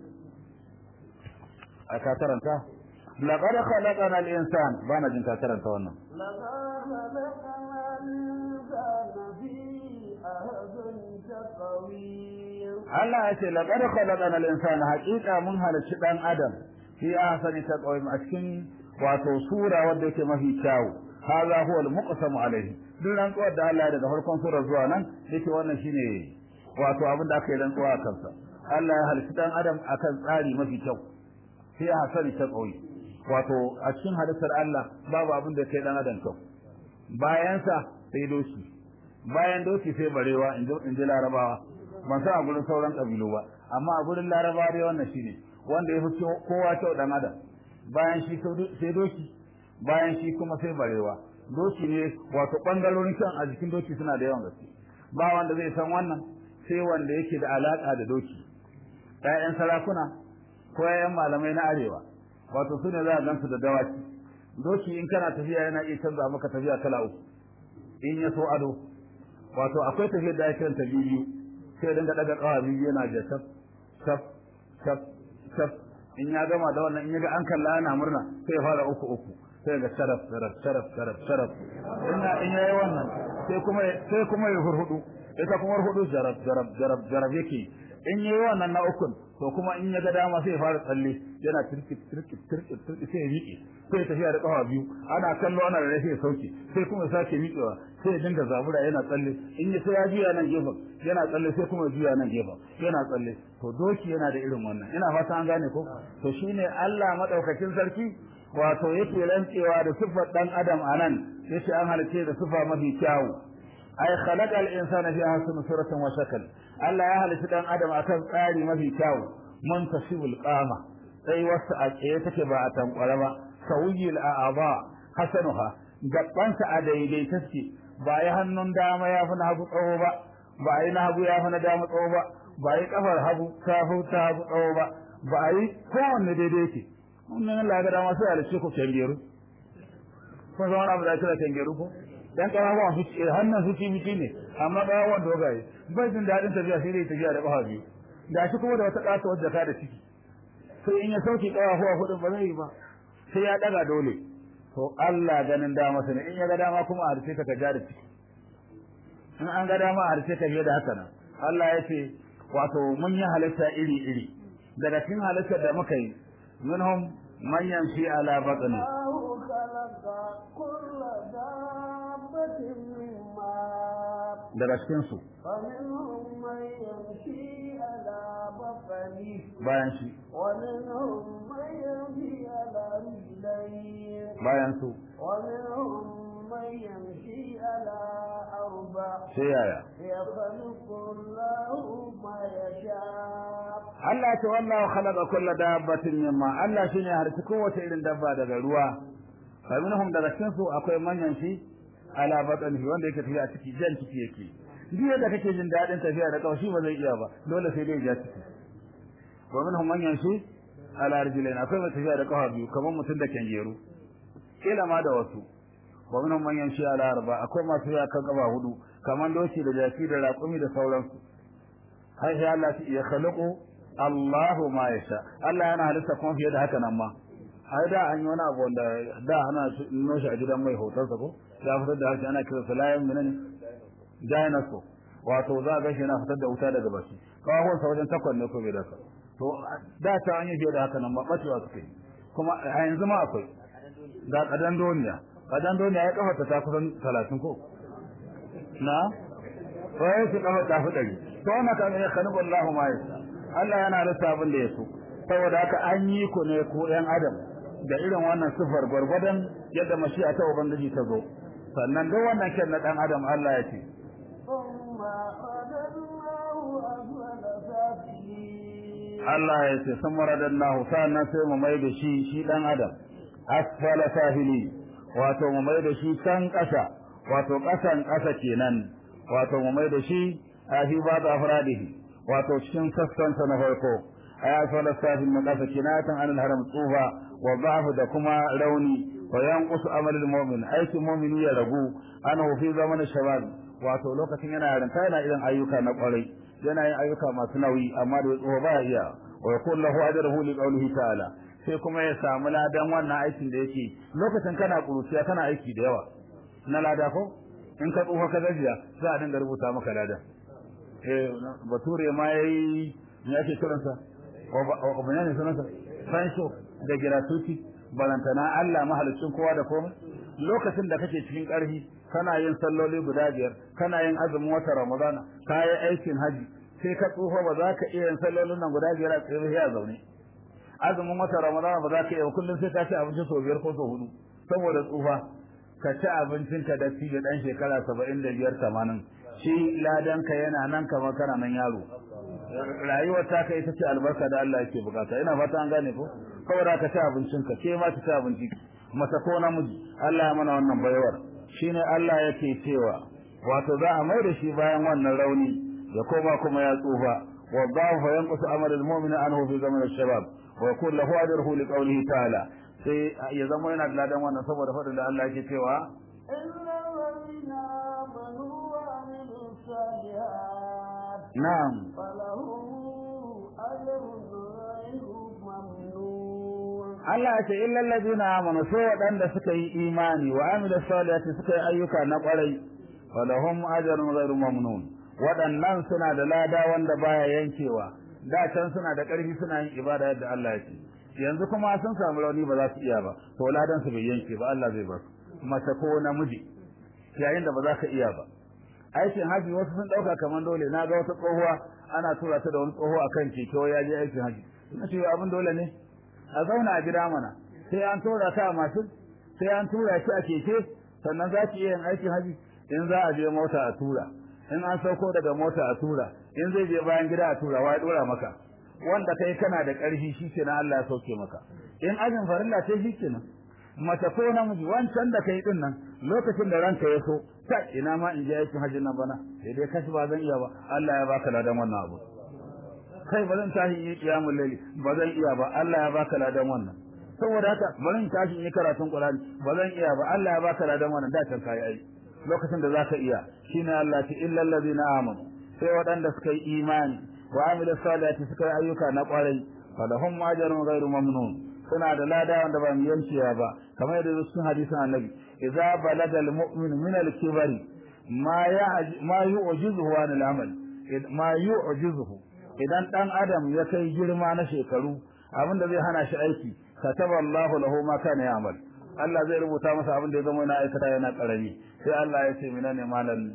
أكاتر أنت لقد خلقنا الإنسان بانا جنت أكاتر أنت وانا لقد خلقنا الإنسان في أحسن تقويم Allah ya ce laqad khalaqana al-insana haqiqa mun halicci dan adam fi ahsani taqwim a cikin wato sura wadda yake mafi kyau hadha huwa al-muqsamu alayhi duk rantsuwar da Allah daga farkon sura zuwa nan yake wannan shine wato abin da aka yi rantsuwa a kansa Allah ya halicci dan adam akan tsari mafi kyau fi ahsani taqwim wato a cikin halittar Allah babu abin da kai dan adam kyau bayan sa sai doki bayan doki sai barewa in ji larabawa ban san a gurin sauran kabilu ba amma a gurin larabawa dai wannan shine wanda ya fi kowa kyau dan adam bayan shi sai doki bayan shi kuma sai barewa doki ne wato bangarorin kan a jikin doki suna da yawan gaske ba wanda zai san wannan sai wanda yake da alaka da doki ƴaƴan sarakuna ko ƴaƴan malamai na arewa wato su ne za a gansu da dawaki doki in kana tafiya yana iya canza maka tafiya kala uku in ya so ado wato akwai tafiyar da ake ta biyu sai dinga daga kawa biyu yana da taf taf taf taf in ya gama da wannan in ya ga an kalla ana murna sai ya fara uku uku sai ga sharaf sharaf sharaf sharaf sharaf ina in yayi wannan sai kuma sai kuma ya hurhudu ita kuma hurhudu jarab jarab jarab jarab yake in yayi wannan na ukun to kuma in ya ga dama sai ya fara tsalle yana tirki tirki tirki tirki sai ya miƙe sai ya tafiya da kafa biyu ana kallo ana da sai ya sauke sai kuma ya sake miƙewa sai ya dinga zabura yana tsalle in ya sai ya juya nan gefen yana tsalle sai kuma ya juya nan gefen yana tsalle to doki yana da irin wannan ina fata an gane ko to shine Allah madaukakin sarki wato yake rantsewa da sifar dan adam anan yace an halice da sifa mafi kyawu ay khalaqa al-insana fi ahsani suratin wa shakl Allah ya halice dan adam akan tsari mafi kyawu muntasibul qama sai wasu a tsaye take ba a tankwara ba sawiyil a'aba hasanuha gabansa a daidai take ba ya hannun dama ya fi na hagu tsawo ba ba yi na hagu ya fi na dama tsawo ba ba yi kafar hagu ta fi ta hagu tsawo ba ba yi kowanne daidai yake wannan Allah ga dama sai alice ku kengeru kun san wani abu da kira kengeru ko dan kafafuwan su ce hannun su ci miki ne amma kafafuwan dogaye bai jin daɗin tafiya sai dai tafiya da ƙafa biyu da shi kuma da wata ƙasa wadda ka da ciki sai in ya sauke ƙafafuwa hudun ba zai yi ba sai ya ɗaga dole to Allah ganin dama ne in ya ga dama kuma a harce ka ka ja da ciki in an ga dama a harce ka fiye da haka nan Allah ya ce wato mun yi halitta iri iri daga cikin halittar da muka yi منهم من يمشي على بطنه daga cikin su bayan shi bayan su من يمشي على أربع sai yaya يخلق الله ما يشاء Allah ya ce wallahu khalaqa kulla dabbatin mimma Allah shine ya harci kowace irin dabba daga ruwa fa minhum daga cikin su akwai manyan shi ala batnihi wanda yake tafiya ciki jan ciki yake duk yadda kake jin dadin tafiya da kawai shi ba zai iya ba dole sai dai ya ciki wa minhum manyan shi ala rijlain akwai mai tafiya da kafa biyu kamar mutum da kengeru kila ma da wasu wa minhum manyan shi ala arba akwai masu ya kan kafa hudu kamar doki da jaki da raƙumi da sauransu har sai Allah ya khalaqa Allahu ma yasha Allah yana halitta kuma fiye da haka nan ma ai da an yi wani abu wanda da ana nuna shi a gidan mai hotar sa ko ya fitar da harshe ana kira sa layan menene dinosaur wato za ga shi yana fitar da wuta daga baki kawai sa wajen takwan ne ko bai da ka to da ta an yi fiye da haka nan ma bacewa suke kuma a yanzu ma akwai da kadan doniya kadan doniya ya kafa ta kusan 30 ko na wai su kafa ta fi dari to wannan kan ya khaliqu Allahu ma yasha Allah yana rasa abin da ya so saboda haka an yi ku ne ku ɗan adam da irin wannan sifar gwargwadon yadda mashi'a ta ubangiji ta zo sannan duk wannan kyan na ɗan adam Allah ya ce ثم رددناه أسفل سافلين Allah ya ce sun maradan nahu sannan sai mu mai da shi shi ɗan adam asfala sahili wato mu mai da shi can ƙasa wato ƙasan ƙasa kenan wato mu mai da shi a fi ba da afradihi wato cikin sassansa na farko aya fala safin na kasa kinatan anil haram tsufa wa ba'fu da kuma rauni wa yanqusu amalul mu'min aikin mu'mini ya ragu ana fi zaman shabab wato lokacin yana yarinta yana irin ayyuka na kwarai yana yin ayyuka masu nauyi amma da tsufa ba iya wa yakun lahu ajruhu li qawlihi ta'ala sai kuma ya samu ladan wannan aikin da yake lokacin kana kuruciya kana aiki da yawa na lada ko in ka tsufa ka gajiya za a dinga rubuta maka ladan eh bature ma yayi me ake kiransa o bayani sunansa fansho da gratuity balantana Allah mahalicin kowa da komai lokacin da kake cikin ƙarfi kana yin salloli guda biyar kana yin azumin wata ramadana ka yi aikin haji sai ka tsufa ba za ka iya yin sallolin nan guda biyar a tsaye a zaune azumin wata ramadana ba za ka iya kullum sai ka ci abinci sau biyar ko sau hudu saboda tsufa ka ci abincinka da ci da ɗan shekara saba'in da biyar tamanin shi ladanka yana nan kamar kana nan yaro rayuwar ta kai ita ce albarka da Allah yake bukata ina fata an gane ko saboda ka ci abincinka ke ma ki ci abinci mata ko namiji Allah ya mana wannan bayawar shine Allah yake cewa wato za a mai da shi bayan wannan rauni ya koma kuma ya tsufa wa dhafa yanqusu amal al-mu'min anhu fi zaman al-shabab wa yakun lahu ajruhu li qawlihi ta'ala sai ya zama yana da ladan wannan saboda fadin da Allah yake cewa إلا الذين آمنوا وعملوا الصالحات na'am فلهم أجر غير ممنون Allah ya ce illal ladina amanu sai waɗanda suka yi imani wa amilu salihati suka yi ayyuka na ƙwarai falahum ajrun ghairu mamnun waɗannan suna da lada wanda baya yankewa da can suna da ƙarfi suna yin ibada yadda Allah ya ce yanzu kuma sun samu rauni ba za su iya ba to ladan su bai yanke ba Allah zai ba su mace ko namiji yayin da ba za ka iya ba aikin haji wasu sun ɗauka kamar dole na ga wata tsohuwa ana tura ta da wani tsoho akan keke ya je aikin haji ina ce abin dole ne a zauna a gida mana sai an tura ta a mashin sai an tura shi a keke sannan za ki iya yin aikin haji in za a je mota a tura in an sauko daga mota a tura in zai je bayan gida a tura wai dora maka wanda kai kana da ƙarfi shi kenan Allah ya sauke maka in ajin farilla ce shi kenan mace ko namiji wancan da kai din nan lokacin da ranka ya so ta ina ma in je aikin hajji nan bana sai dai kashi ba zan iya ba Allah ya baka ladan wannan abu kai ba zan tashi yi kiyamul laili ba zan iya ba Allah ya baka ladan wannan saboda haka bari in tashi yi karatun Qur'ani ba zan iya ba Allah ya baka ladan wannan da can kai ai lokacin da zaka iya shine Allah ce illal ladina amanu sai waɗanda suka yi imani wa amilus salihati suka yi ayyuka na ƙwarai falahum ajrun ghairu mamnun suna da lada wanda ba mu yanciya ba kamar yadda cikin hadisin annabi idza balaga almu'min min al-kibari ma ya ma yu'jizuhu an al-amal ma yu'jizuhu idan dan adam ya kai girma na shekaru abinda zai hana shi aiki kataba Allahu lahu ma kana ya'mal Allah zai rubuta masa abin da ya zama yana aikata yana karami sai Allah ya ce mina ne malam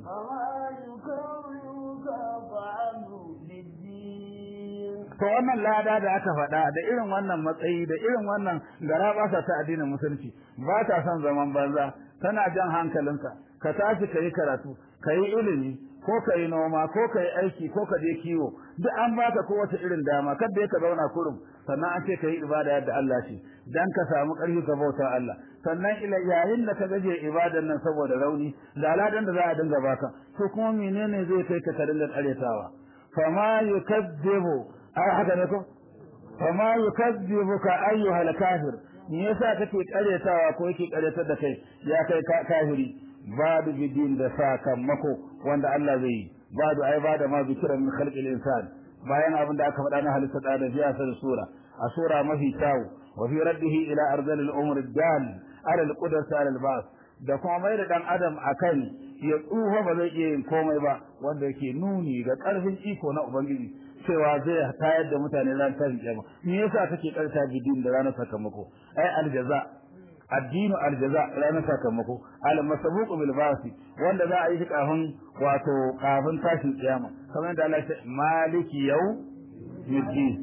to wannan lada da aka faɗa da irin wannan matsayi da irin wannan garabasa ta addinin musulunci ba ta son zaman banza tana jan hankalinka ka tashi ka yi karatu ka yi ilimi ko ka yi noma ko ka yi aiki ko ka je kiwo duk an baka kowace irin dama kada ka zauna kurum sannan an ce ka yi ibada yadda Allah ce dan ka samu ƙarfi ka bauta Allah sannan ila yayin da ka gaje ibadan nan saboda rauni da aladan da za a dinga baka to kuma menene zai kai ka ka dinga ƙaryatawa fama yukazzibu ai haka ne ko fama yukazzibuka ayyuhal kafir me yasa kake ƙaryatawa ko yake ƙaryatar da kai ya kai kafiri badu bidin da sakamako wanda Allah zai yi badu ai bada ma zikira min khalqil insan bayan abin da aka faɗa na halitta da biya sa sura a sura mafi kyau wa fi raddihi ila arzal al umr dal ala al qudrat ala al bas da kuma mai da dan adam akan ya tsufa ba zai iya yin komai ba wanda yake nuni ga karfin iko na ubangiji cewa zai tayar da mutane ran tashin kiyama me yasa kake karta bidin da ranar sakamako ai aljaza addinu aljaza ranar sakamako al masabuq bil basi wanda za a yi kafin wato kafin tashin kiyama kamar da Allah ya ce maliki yau yuddi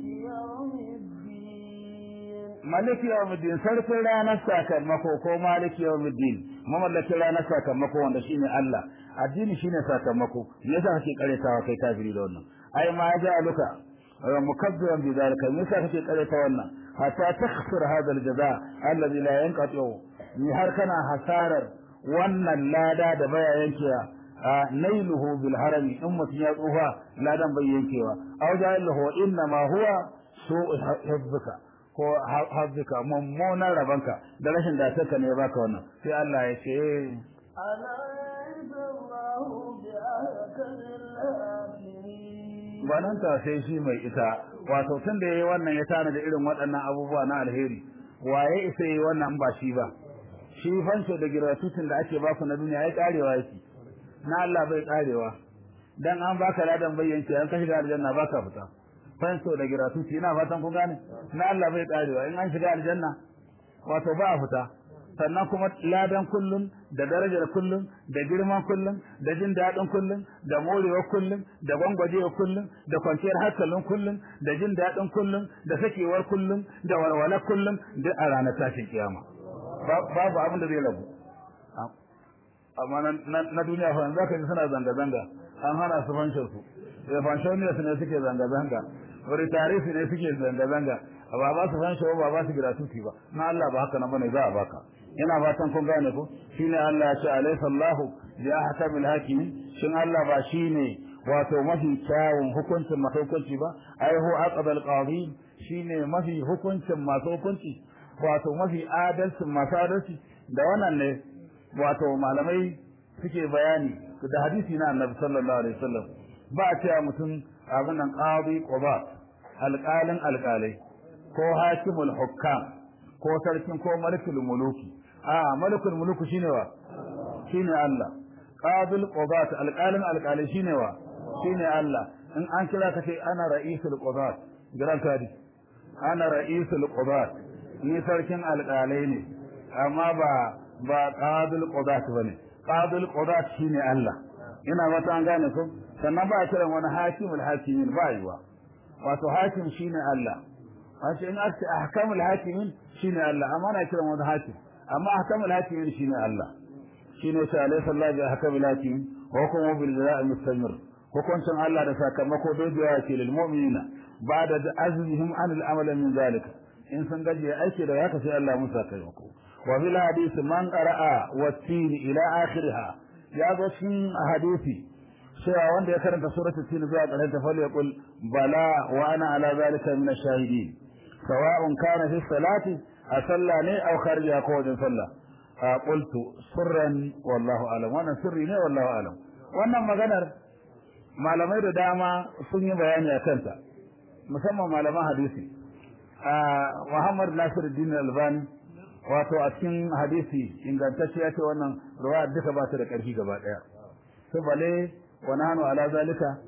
maliki yau muddin sarkin ranar sakamako ko maliki yau muddin mamallakin ranar sakamako wanda shine Allah addini shine sakamako yasa kake karetawa kai kafiri da wannan ai ma ja aluka mukabbiran bi zalika yasa kake kareta wannan hatta takhsir hada aljaza alladhi la yanqati ni har kana hasarar wannan lada da baya yankewa nailuhu bil harami in mutum ya tsufa ladan bai yankewa aw ja'alahu inna ma huwa su'u hifzika ko hafzika mummunan rabanka da rashin datarka ne ya baka wannan sai Allah ya ce banan ta sai shi mai ita wato tun da yayi wannan ya tana da irin waɗannan abubuwa na alheri waye isa yi wannan ba shi ba shi fanso da giratutin da ake baku na duniya ya karewa yake na Allah bai karewa dan an baka ladan bayyanci an ka shiga aljanna baka fita fanso da giratuti ina fatan kun gane na Allah bai karewa in an shiga aljanna wato ba a fita sannan kuma ladan kullun da darajar kullun da girman kullun da jin daɗin kullun da morewa kullun da gwangwajewa kullun da kwanciyar hankalin kullun da jin daɗin kullun da sakewar kullun da walwalar kullun duk a ranar tashin kiyama babu abin da zai rabu amma na duniya fa za ka ji suna zanga-zanga an hana su fanshin su da fanshin ne suke zanga-zanga wani tarihi ne suke zanga-zanga ba ba su fanshin ba ba su gratuity ba na Allah ba haka nan bane za a baka ina fatan kun gane ko shine Allah ya ce alaysa Allahu bi ahkamil hakimin shin Allah ba shine wato mafi kyawun hukuncin masu hukunci ba ai hu aqdal qadi shine mafi hukuncin masu hukunci wato mafi adalcin masu adalci da wannan ne wato malamai suke bayani da hadisi na Annabi sallallahu alaihi wasallam ba a cewa mutum abin nan qadi quba alqalin alqalai ko hakimul hukam ko sarkin ko malikul muluki a malikul muluku shine wa shine Allah qadil qudat alqalin alqalai shine wa shine Allah in an kira ka ce ana ra'isul qudat giran kadi ana ra'isul qudat ni sarkin alqalai ne amma ba ba qadil qudat bane qadil qudat shine Allah ina mata an gane ko sannan ba a kiran wani hakimul hakimin ba yiwa wato hakim shine Allah wato in aka ahkamul hakimin shine Allah amma na kiran wani hakim amma ahkamul hakimin shine Allah shine sai alaihi sallallahu alaihi ahkamul hakimin wa kuma bil jaza'i mustamir hukuncin Allah da sakamako dogewa ce lil mu'minina ba'da azmihim an al amal min zalika in sun gaje aiki da haka sai Allah musa sakamako wa bil hadith man qara'a wa tin ila akhiriha ya zo cikin hadisi cewa wanda ya karanta suratul tin zuwa ƙarshen ta fal yaqul bala wa ana ala zalika min ash-shahidin sawa'un kana fi salati a sallah ne aw kharija ko wajen sallah qultu sirran wallahu alam wannan sirri ne wallahu alam wannan maganar malamai da dama sun yi bayani a kanta musamman malaman hadisi Muhammad Nasiruddin Albani wato a cikin hadisi ingantacce ya ce wannan ruwa duka ba ta da ƙarfi gaba ɗaya su bale wa nahnu ala zalika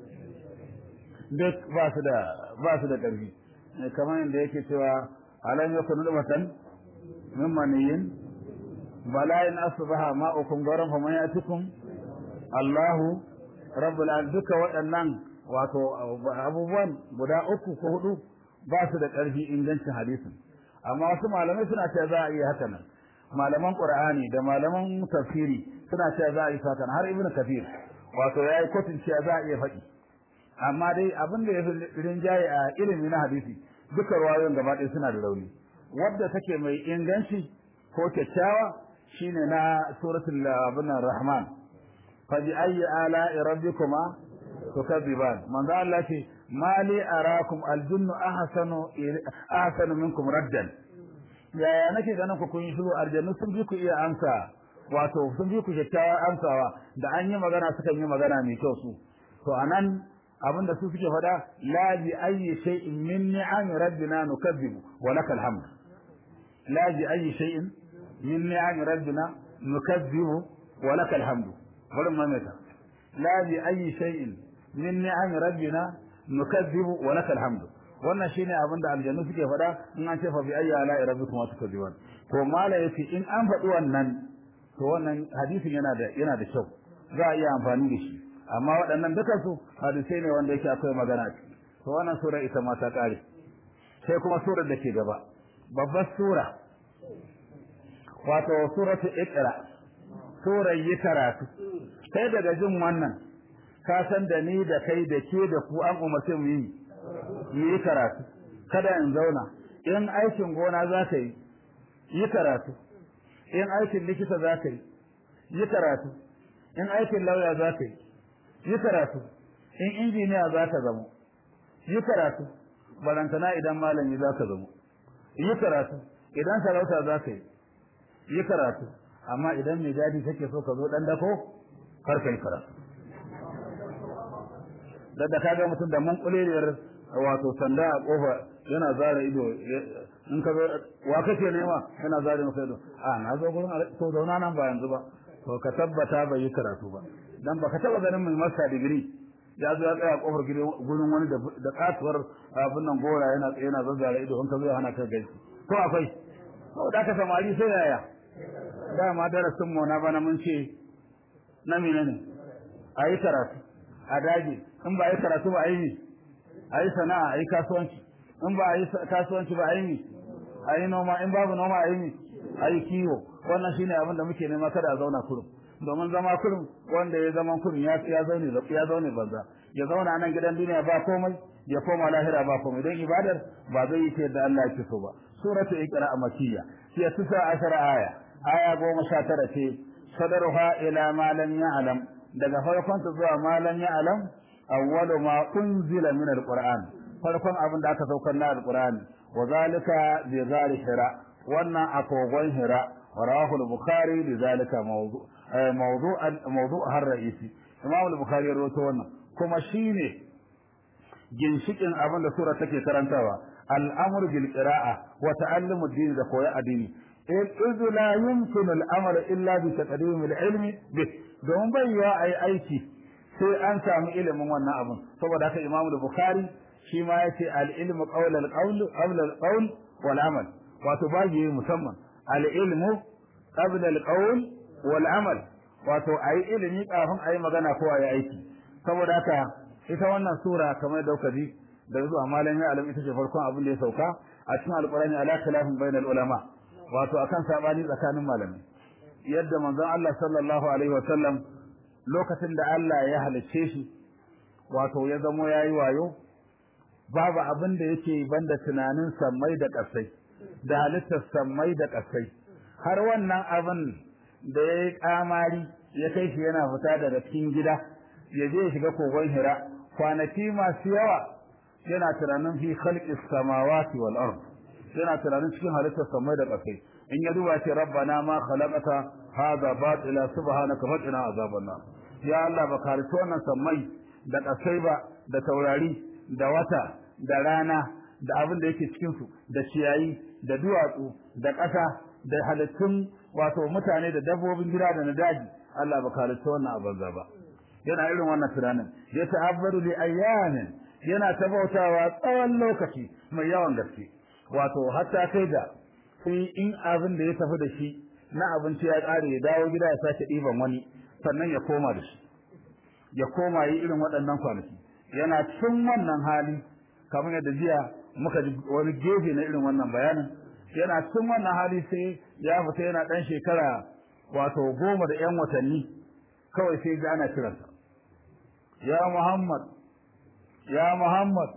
duk ba su da ba su da ƙarfi kamar yadda yake cewa alam yakun nubatan min maniyin bala in asbaha ma'ukum garan fa man yatikum Allahu rabbul alamin duka waɗannan wato abubuwan guda uku ko hudu ba su da ƙarfi ingancin hadisin amma wasu malamai suna cewa za a iya haka nan malaman qur'ani da malaman tafsiri suna cewa za a yi haka har ibnu kafir wato yayi kotun cewa za a iya faɗi amma dai abin da ya fi rinjaye a ilimi na hadisi duka ruwayoyin gaba ɗaya suna da rauni wadda take mai inganci ko kyakkyawa shine na suratul abin rahman fa bi ayyi ala'i rabbikuma tukadiban manzo Allah ce mali arakum aljunnu ahsanu ahsanu minkum raddan yaya nake ganin ku kun yi shiru aljannu sun bi ku iya amsa wato sun bi ku kyakkyawa amsawa da an yi magana sukan yi magana mai kyau su to anan abinda su suke faɗa la bi ayyi shay'in min ni'ami rabbina nukazzibu wa lakal hamd la bi ayyi shay'in min ni'ami rabbina nukazzibu wa lakal hamd bari mu mata la bi ayyi shay'in min ni'ami rabbina nukazzibu wa lakal hamd wannan shine abin da aljannu suke faɗa in an ce fa bi ayyi ala rabbikum tukazziban to mala yace in an faɗi wannan to wannan hadisin yana da yana da kyau za a iya amfani da shi amma waɗannan duka su hadisai ne wanda yake akwai magana a ciki to wannan sura ita ma ta kare sai kuma surar da ke gaba babbar sura wato suratu iqra surar yi karatu kai daga jin wannan ka san da ni da kai da ke da ku an umarce mu yi mu yi karatu kada in zauna in aikin gona za ka yi yi karatu in aikin likita za ka yi yi karatu in aikin lauya za ka yi yi karatu in injiniya za ka zama yi karatu balantana idan malami za ka zama yi karatu idan sarauta za ka yi yi karatu amma idan mai gadi kake so ka zo dan dako kar ka yi karatu da ka ga mutum da mun kuleliyar wato sanda a kofa yana zara ido in ka zo wa kake nema yana zara maka ido a na zo gurin to zauna nan ba yanzu ba to ka tabbata bai yi karatu ba dan baka taba ganin mai masa digiri ya zo ya tsaya kofar gurin wani da katuwar abin nan gora yana yana zazzara ido in ka zo ya hana ka gaisi ko akwai ko da ka samari sai yaya dama darasin mu na bana mun ce na menene a yi karatu a dage in ba a yi karatu ba a yi a yi sana'a a yi kasuwanci in ba a yi kasuwanci ba a yi a yi noma in babu noma a yi a yi kiwo wannan shine abin da muke nema kada a zauna kurum domin zama kurum wanda ya zama kurum ya ya zaune ya zaune banza ya zauna nan gidan duniya ba komai ya koma lahira ba komai don ibadar ba zai yi ta yadda Allah yake so ba suratu iqra makiyya hiya tisa ashara aya aya goma sha tara ce sadaruha ila ma lam ya'lam daga farkon ta zuwa ma lam ya'lam awwalu ma unzila min alquran farkon abin da aka saukar na alqur'ani wa zalika bi zari hira wannan akogon hira rawahu al-bukhari bi zalika mawdu mawdu mawdu har ra'isi imam al-bukhari ya rawaito wannan kuma shine ginshikin abin da sura take karantawa al'amru bil qira'a wa ta'allumu ad-din da koya addini إذ لا يمكن الأمر إلا بتقديم العلم به don bai yiwa a yi aiki sai an samu ilimin wannan abin saboda haka imam bukhari shi ma ya ce al'ilmu ƙaunar ƙaul wal amal wato ba yi musamman al'ilmu ƙaunar ƙaul wal amal wato a yi ilimi kafin a yi magana ko a yi aiki saboda haka ita wannan sura kamar dauka ji da zuwa malam ya alam ita ce farkon abin da ya sauka a cikin alƙur'ani ala khilafin bainal ulama wato akan sabani tsakanin malamai yadda manzon Allah sallallahu alaihi wa sallam lokacin da Allah ya halicce shi wato ya zamo yayi wayo babu abin da yake banda tunanin sammai da ƙasai da halittar sammai da ƙasai har wannan abin da ya yi kamari ya kai shi yana fita daga cikin gida ya je ya shiga kogon hira kwanaki masu yawa yana tunanin fi khalqis samawati wal ard yana tunanin cikin halittar samai da ƙasai in ya duba ce rabbana ma khalaqata hadha batila subhanaka faqina azaban nar ya Allah ba ka halitta wannan samai da ƙasai ba da taurari da wata da rana da abin da yake cikin su da ciyayi da duwatsu da ƙasa da halittun wato mutane da dabbobin gida da na daji Allah ba ka halitta wannan abin ba yana irin wannan tunanin ya ta'abbadu li ayyamin yana tabautawa tsawon lokaci mai yawan gaske wato hatta kai da sai in abin da ya tafi da shi na abinci ya ƙare ya dawo gida ya sake ɗiban wani sannan ya koma da shi ya koma yi irin waɗannan kwanaki yana cikin wannan hali kamar yadda jiya muka ji wani gefe na irin wannan bayanin yana cikin wannan hali sai ya fita yana ɗan shekara wato goma da ƴan watanni kawai sai ga ana kiransa ya Muhammad ya Muhammad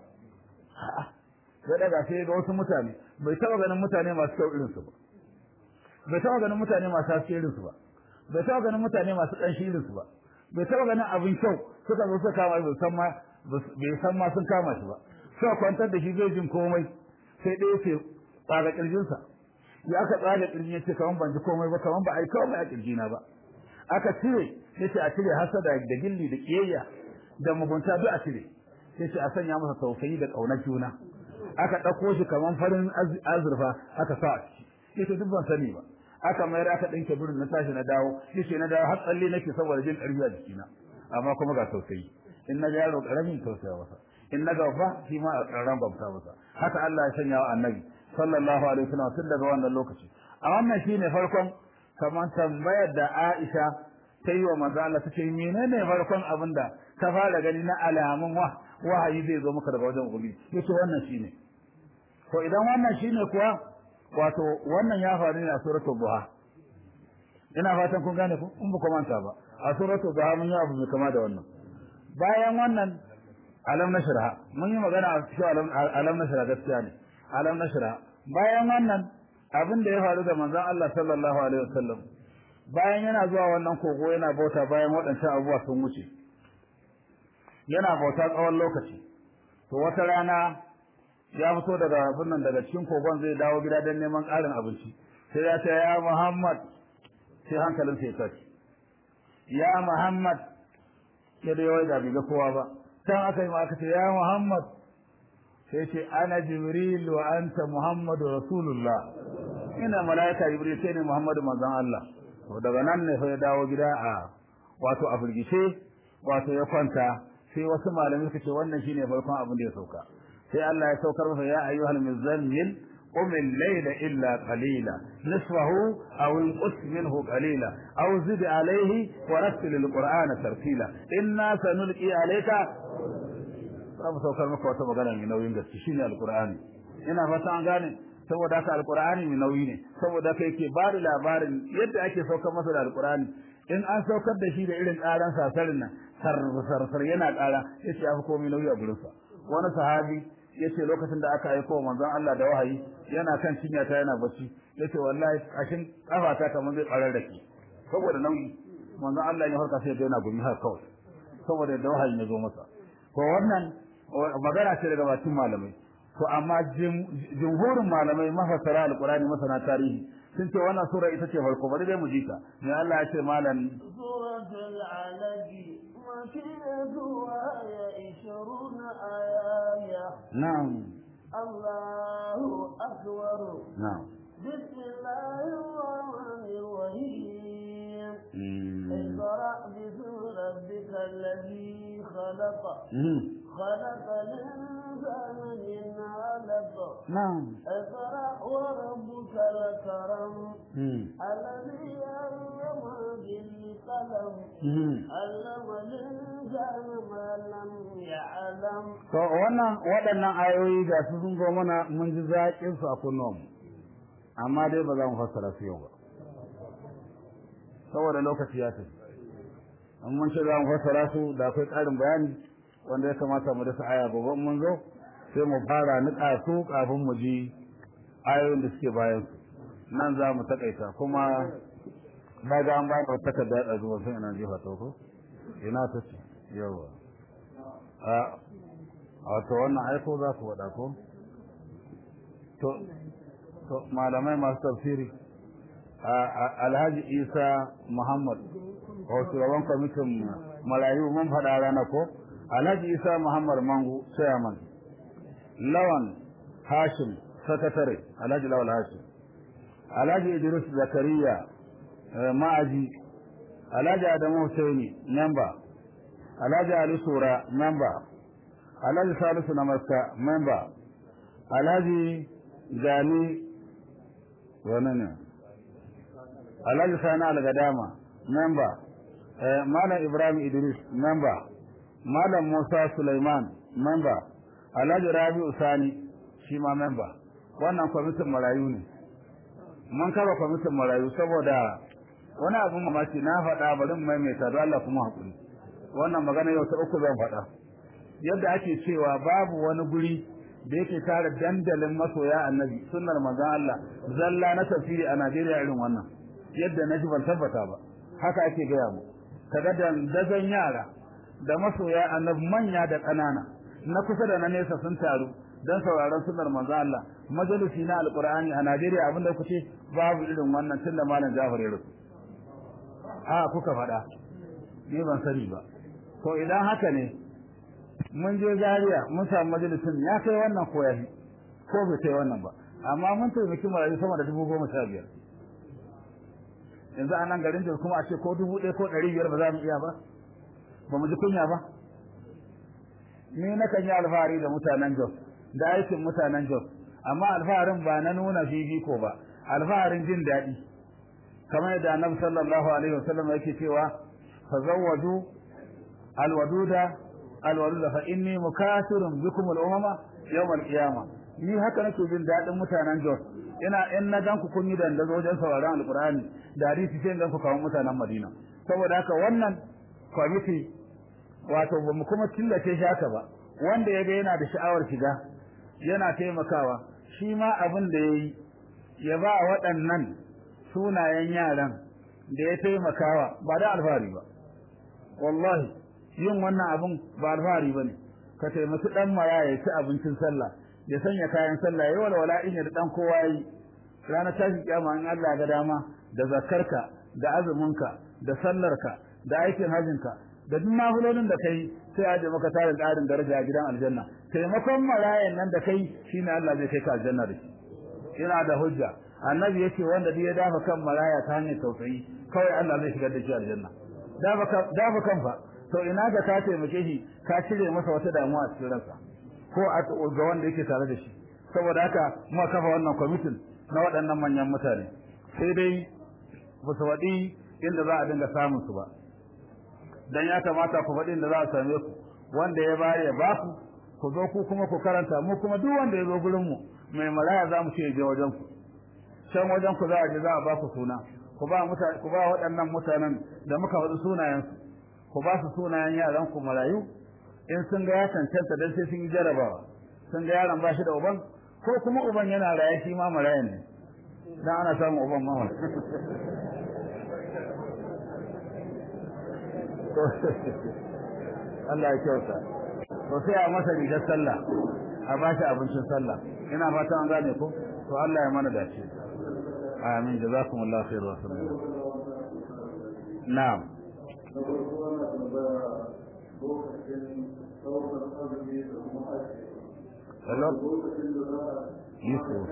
ya daga sai ga wasu mutane bai taba ganin mutane masu kyau irinsu ba bai taba ganin mutane masu haske irinsu ba bai taba ganin mutane masu ƙanshi irinsu ba bai taba ganin abin kyau suka zo suka kama bai san ma bai san ma sun kama shi ba suka kwantar da shi zai jin komai sai ɗaya ce tsaga ƙirjinsa ya aka tsaga ƙirjin ya ce kaman ban ji komai ba kaman ba a yi komai a ƙirjina ba aka cire ya ce a cire hasada da gilli da ƙiyayya da mugunta duk a cire ya ce a sanya masa tausayi da ƙaunar juna aka ɗauko shi kaman farin azurfa aka sa a ciki yace duk ban sani ba aka mayar aka ɗinke burin na tashi na dawo yace na dawo har tsalle nake saboda jin ƙarfi a jikina amma kuma ga tausayi in na ga yaro ƙaramin tausaya masa in na ga ba shi ma a ƙarran bamta masa haka Allah ya sanya wa annabi sallallahu alaihi wasallam tun daga wannan lokaci a wannan shine farkon kamar tambayar da Aisha ta yi wa manzo Allah take menene farkon abin da ka fara gani na alamun wa wahayi zai zo maka daga wajen ubangiji yace wannan shine to idan wannan shine kuwa wato wannan ya faru ne a suratul duha ina fatan kun gane ku in ba ku manta ba a suratul duha mun yi abu mai kama da wannan bayan wannan alam nashra mun yi magana a cikin alam alam nashra gaskiya ne alam nashra bayan wannan abin da ya faru da manzon Allah sallallahu alaihi wasallam bayan yana zuwa wannan kogo yana bauta bayan waɗancan abubuwa sun wuce yana bauta tsawon lokaci to wata rana ya fito daga abin nan daga cikin kogon zai dawo gida don neman ƙarin abinci sai ya ce ya Muhammad sai hankalin sai tashi ya Muhammad ya da yawai da bai ga kowa ba can aka yi ma aka ce ya Muhammad sai ce ana Jibril wa anta Muhammadu Rasulullah ina malaika Jibril sai ne Muhammadu manzon Allah to daga nan ne fa ya dawo gida a wato a firgice wato ya kwanta sai wasu malamai suka ce wannan shine farkon abin da ya sauka sai Allah ya saukar masa ya ayyuhal muzammil qum al-layla illa qalila nisfahu aw inqus minhu qalila aw zid alayhi wa rattil al-qur'ana tartila inna sanulqi alayka sabu saukar maka wata magana mai nauyin gaske shine al-qur'ani ina fata an gane saboda haka al-qur'ani mai nauyi ne saboda haka yake ba da labarin yadda ake saukar masa da al-qur'ani in an saukar da shi da irin ƙaran sasarin nan sarsar yana ƙara yace ya fi komai nauyi a gurinsa wani sahabi yace lokacin da aka aiko manzon Allah da wahayi yana kan cinya ta yana bacci yace wallahi kashin kafata kamar zai tsarar da ke saboda nauyi manzon Allah ya farka sai ya yana gumi har kawai saboda da wahayi ya zo masa to wannan magana ce daga bakin malamai to amma jumhurin malamai mafassara alqur'ani masana tarihi sun ce wannan sura ita ce farko bari dai mu ji ta ne Allah ya ce malam suratul alaq makiyatuha ya ishruna aya na'am Allahu akbar na'am bismillahir rahmanir rahim اقرأ باسم ربك الذي خلق خلق الإنسان من علق نعم اقرأ وربك الكرم الذي علم بالقلم علم الإنسان ما لم يعلم to wannan waɗannan ayoyi ga su sun zo mana mun ji zaƙin su a kunnuwan amma dai ba za mu fassara su yau ba saboda lokaci ya tafi an mun ce za mu fassara su da akwai ƙarin bayani wanda ya kamata mu dasa aya gobe mun zo sai mu fara niƙa su kafin mu ji ayoyin da suke bayan su nan za mu takaita kuma na ga an ba da takarda da zuwa sai ina jefa ta ko ina ta ce yawa a wato wannan aiko za ku faɗa ko to to malamai masu tafsiri alhaji isa muhammad a shugaban kwamitin marayu mun faɗa rana ko alhaji isa muhammad mangu chairman lawan hashim sakatare alhaji lawal hashim alhaji idris zakariya ma'aji alhaji adamu husaini member alhaji ali sura member alhaji salisu namaska member alhaji gani wani ne alhaji sani algadama member malam ibrahim idris member malam musa suleiman member alhaji rabi'u sani shi ma member wannan kwamitin marayu ne mun kaba kwamitin marayu saboda wani abin mamaki na faɗa bari mu maimaita don Allah kuma hakuri wannan magana yau ta uku zan faɗa yadda ake cewa babu wani guri da yake tare dandalin masoya annabi sunnar manzon Allah zalla na tafsiri a Najeriya irin wannan yadda na ji ban tabbata ba haka ake gaya mu kaga dandazon yara da masoya annabi manya da ƙanana na kusa da na nesa sun taru don sauraron sunnar manzon Allah majalisi na alqur'ani a Najeriya abinda kuce babu irin wannan tunda malam Jafar ya rusu a kuka faɗa ni ban sani ba to idan haka ne mun je Zaria mun samu majalisin ya kai wannan ko yafi ko bai kai wannan ba amma mun taimaki marayu sama da dubu goma sha biyar yanzu a nan garin da kuma a ce ko dubu ɗaya ko ɗari biyar ba za mu iya ba ba mu ji kunya ba ni na kan yi alfahari da mutanen Jos da aikin mutanen Jos amma alfaharin ba na nuna fifiko ba alfaharin jin daɗi kamar yadda annabi sallallahu alaihi wasallam yake cewa fazawwadu alwaduda alwaluda fa inni mukasirun bikum al-umama yawm al-qiyama ni haka nake jin dadin mutanen Jos ina in na ganku kun yi dandazo wajen sauraron alqur'ani da hadisi sai ganku kawo mutanen Madina saboda haka wannan committee wato ba mu kuma killace shi haka ba wanda yaga yana da sha'awar shiga yana taimakawa shi ma abin da yayi ya ba waɗannan sunayen yaran da ya taimakawa ba da alfahari ba wallahi yin wannan abun ba alfahari bane ka taimaki dan maya ya ci abincin sallah ya sanya kayan sallah ya walwala in ya dan kowa yi ranar tashi kiyama in Allah ga dama da zakarka da azuminka da sallarka da aikin hajinka da duk nafilolin da kai sai aje maka tarin ƙarin daraja a gidan aljanna taimakon marayan nan da kai shine Allah zai kai ka aljanna da shi ina da hujja annabi yace wanda duk ya dafa kan maraya ta hanyar tausayi kawai Allah zai shigar da shi aljanna dafa dafa kan fa to ina ga ka taimake shi ka cire masa wata damuwa a cikin ransa ko a ga wanda yake tare da shi saboda haka muka kafa wannan kwamitin na waɗannan manyan mutane sai dai ba su faɗi inda za a dinga samun su ba dan ya kamata ku faɗi inda za a same ku wanda ya bayar ya baku ku zo ku kuma ku karanta mu kuma duk wanda ya zo gurin mu mai maraya za mu ce je wajen ku can wajen ku za a je za a ba ku suna ku ba mutane ku ba waɗannan mutanen da muka faɗi sunayensu ku ba su sunayen yaran ku marayu in sun ga ya cancanta dan sai sun yi jarabawa sun ga yaron ba shi da uban ko kuma uban yana raye shi ma marayan ne dan ana samun uban mama Allah ya kyauta to sai a masa rigar sallah a ba shi abincin sallah ina fata an gane ko to Allah ya mana dace amin jazakumullahu khairu wa sallam na'am Hello? Yusuf.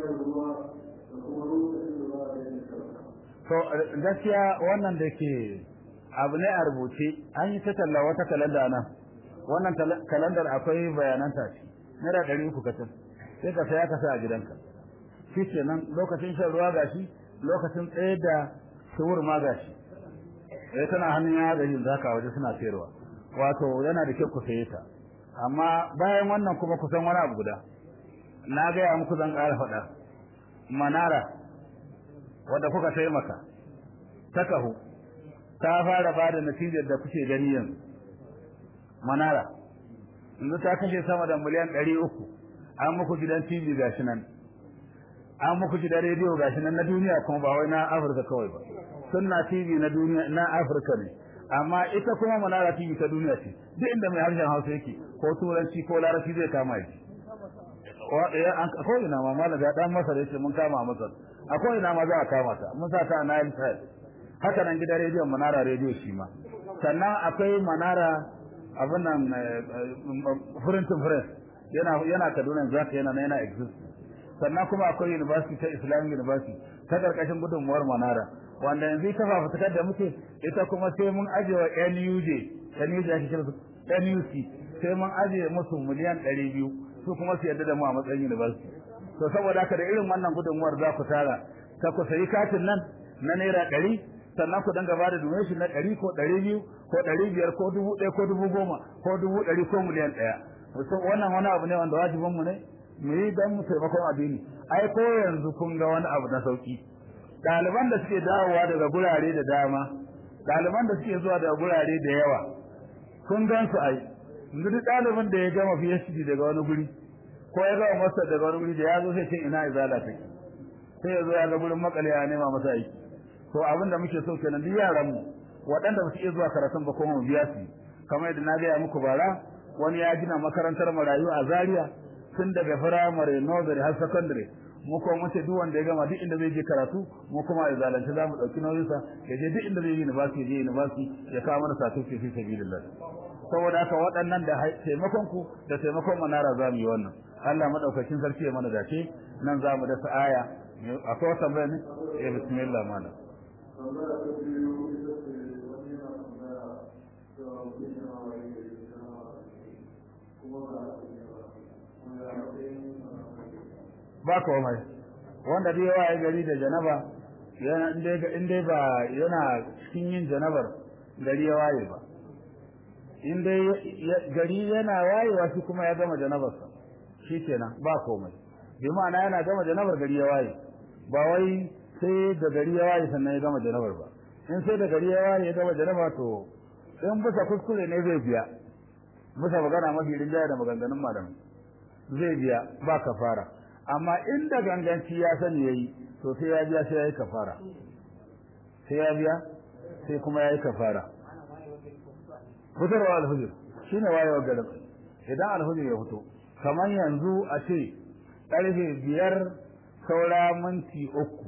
To gaskiya wannan da ke abu ne a rubuce an yi ta talla wata kalanda nan wannan kalandar akwai bayanan ta ce naira ɗari uku kacal sai ka saya ka sa a gidanka shi ke nan lokacin shan ruwa gashi lokacin tsaye da suwur ma gashi eh tana hannun ya da yin zaka waje suna sayarwa wato yana da kyau ku saye ta amma bayan wannan kuma kusan wani abu guda na gaya muku zan ƙara faɗa manara wadda kuka taimaka ta kahu ta fara ba da natijar da kuke gani yanzu manara yanzu ta kashe sama da miliyan ɗari uku an muku gidan tv gashi nan an muku gidan rediyo gashi nan na duniya kuma ba wai na afirka kawai ba sunna tv na duniya na afirka ne amma ita kuma manara tv ta duniya ce duk inda mai harshen hausa yake ko turanci ko larabci zai kama shi ko ina ma malam ya dan masa yace mun kama masa akwai ina ma za a kama ta mun sa ta na yin haka nan gidan rediyon manara rediyo shi ma sannan akwai manara abin nan furin to yana yana Kaduna zaka yana yana exist sannan kuma akwai university ta Islamic University ta karkashin gudunmuwar manara wanda yanzu ta fafutukar da muke ita kuma sai mun ajewa NUJ NUJ ake kira su NUC sai mun aje musu miliyan 200 su kuma su yarda da mu a matsayin university to saboda haka da irin wannan gudunmuwar za ku tara ta ku sayi katin nan na naira 100 sannan ku danga bada donation na 100 ko 200 ko 500 ko 1000 ko 10,000 ko 100 ko miliyan 1 wannan wani abu ne wanda wajibin mu ne mu yi dan mu taimakon addini ai ko yanzu kun ga wani abu na sauki ɗaliban da suke dawowa daga gurare da dama ɗaliban da suke zuwa daga gurare da yawa kun gan su ai yanzu duk ɗalibin da ya gama PhD daga wani guri ko ya gama master daga wani guri da ya zo sai ce ina izala take sai ya zo ya ga gurin makale ya nema masa aiki to abin da muke so kenan duk yaran mu waɗanda ba su iya zuwa karatun ba kuma mu biya su kamar yadda na gaya muku bara wani ya gina makarantar marayu a Zaria tun daga firamare nursery har secondary mu kuma mun ce duk wanda ya gama duk inda zai je karatu mu kuma a zalunci za mu ɗauki nauyinsa ya je duk inda zai yi university ya je university ya kawo mana certificate fi sabilillah saboda haka waɗannan da taimakon ku da taimakon manara za mu yi wannan Allah madaukakin sarki ya mana dace nan za mu dasa aya akwai wata tambaya ne eh bismillah mana ba komai wanda dai yawa gari da janaba yana in dai ba yana cikin yin janabar gari ya waye ba in dai gari yana wayewa shi kuma ya gama janabarsa shi kenan ba komai bi ma'ana yana gama janabar gari ya waye ba wai sai da gari ya waye sannan ya gama janabar ba in sai da gari ya waye ya gama janaba to in bisa kuskure ne zai biya bisa magana mafi rinjaya da maganganun malamai zai biya ba kafara amma inda ganganci ya sani yayi to sai ya biya sai ya yi kafara sai ya biya sai kuma ya yi kafara fitarwa alhujir shine wayewar garin idan alhujir ya fito kamar yanzu a ce ƙarfe biyar saura minti uku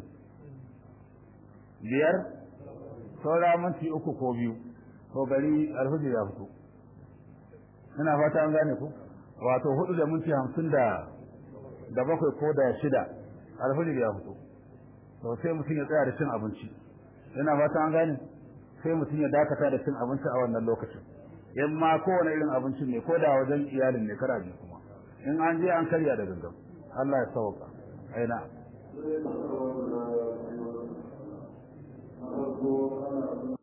biyar saura minti uku ko biyu to gari alhujir ya fito ina fata an gane ku wato hudu da minti hamsin da da bakwai ko da shida alhujir ya fito to sai mutum ya tsaya da cin abinci ina fata an gane sai mutum ya dakata da cin abinci a wannan lokacin in ma kowane irin abincin ne ko da wajen iyalin ne kara biyu kuma in an je an karya da gangan Allah ya sauka aina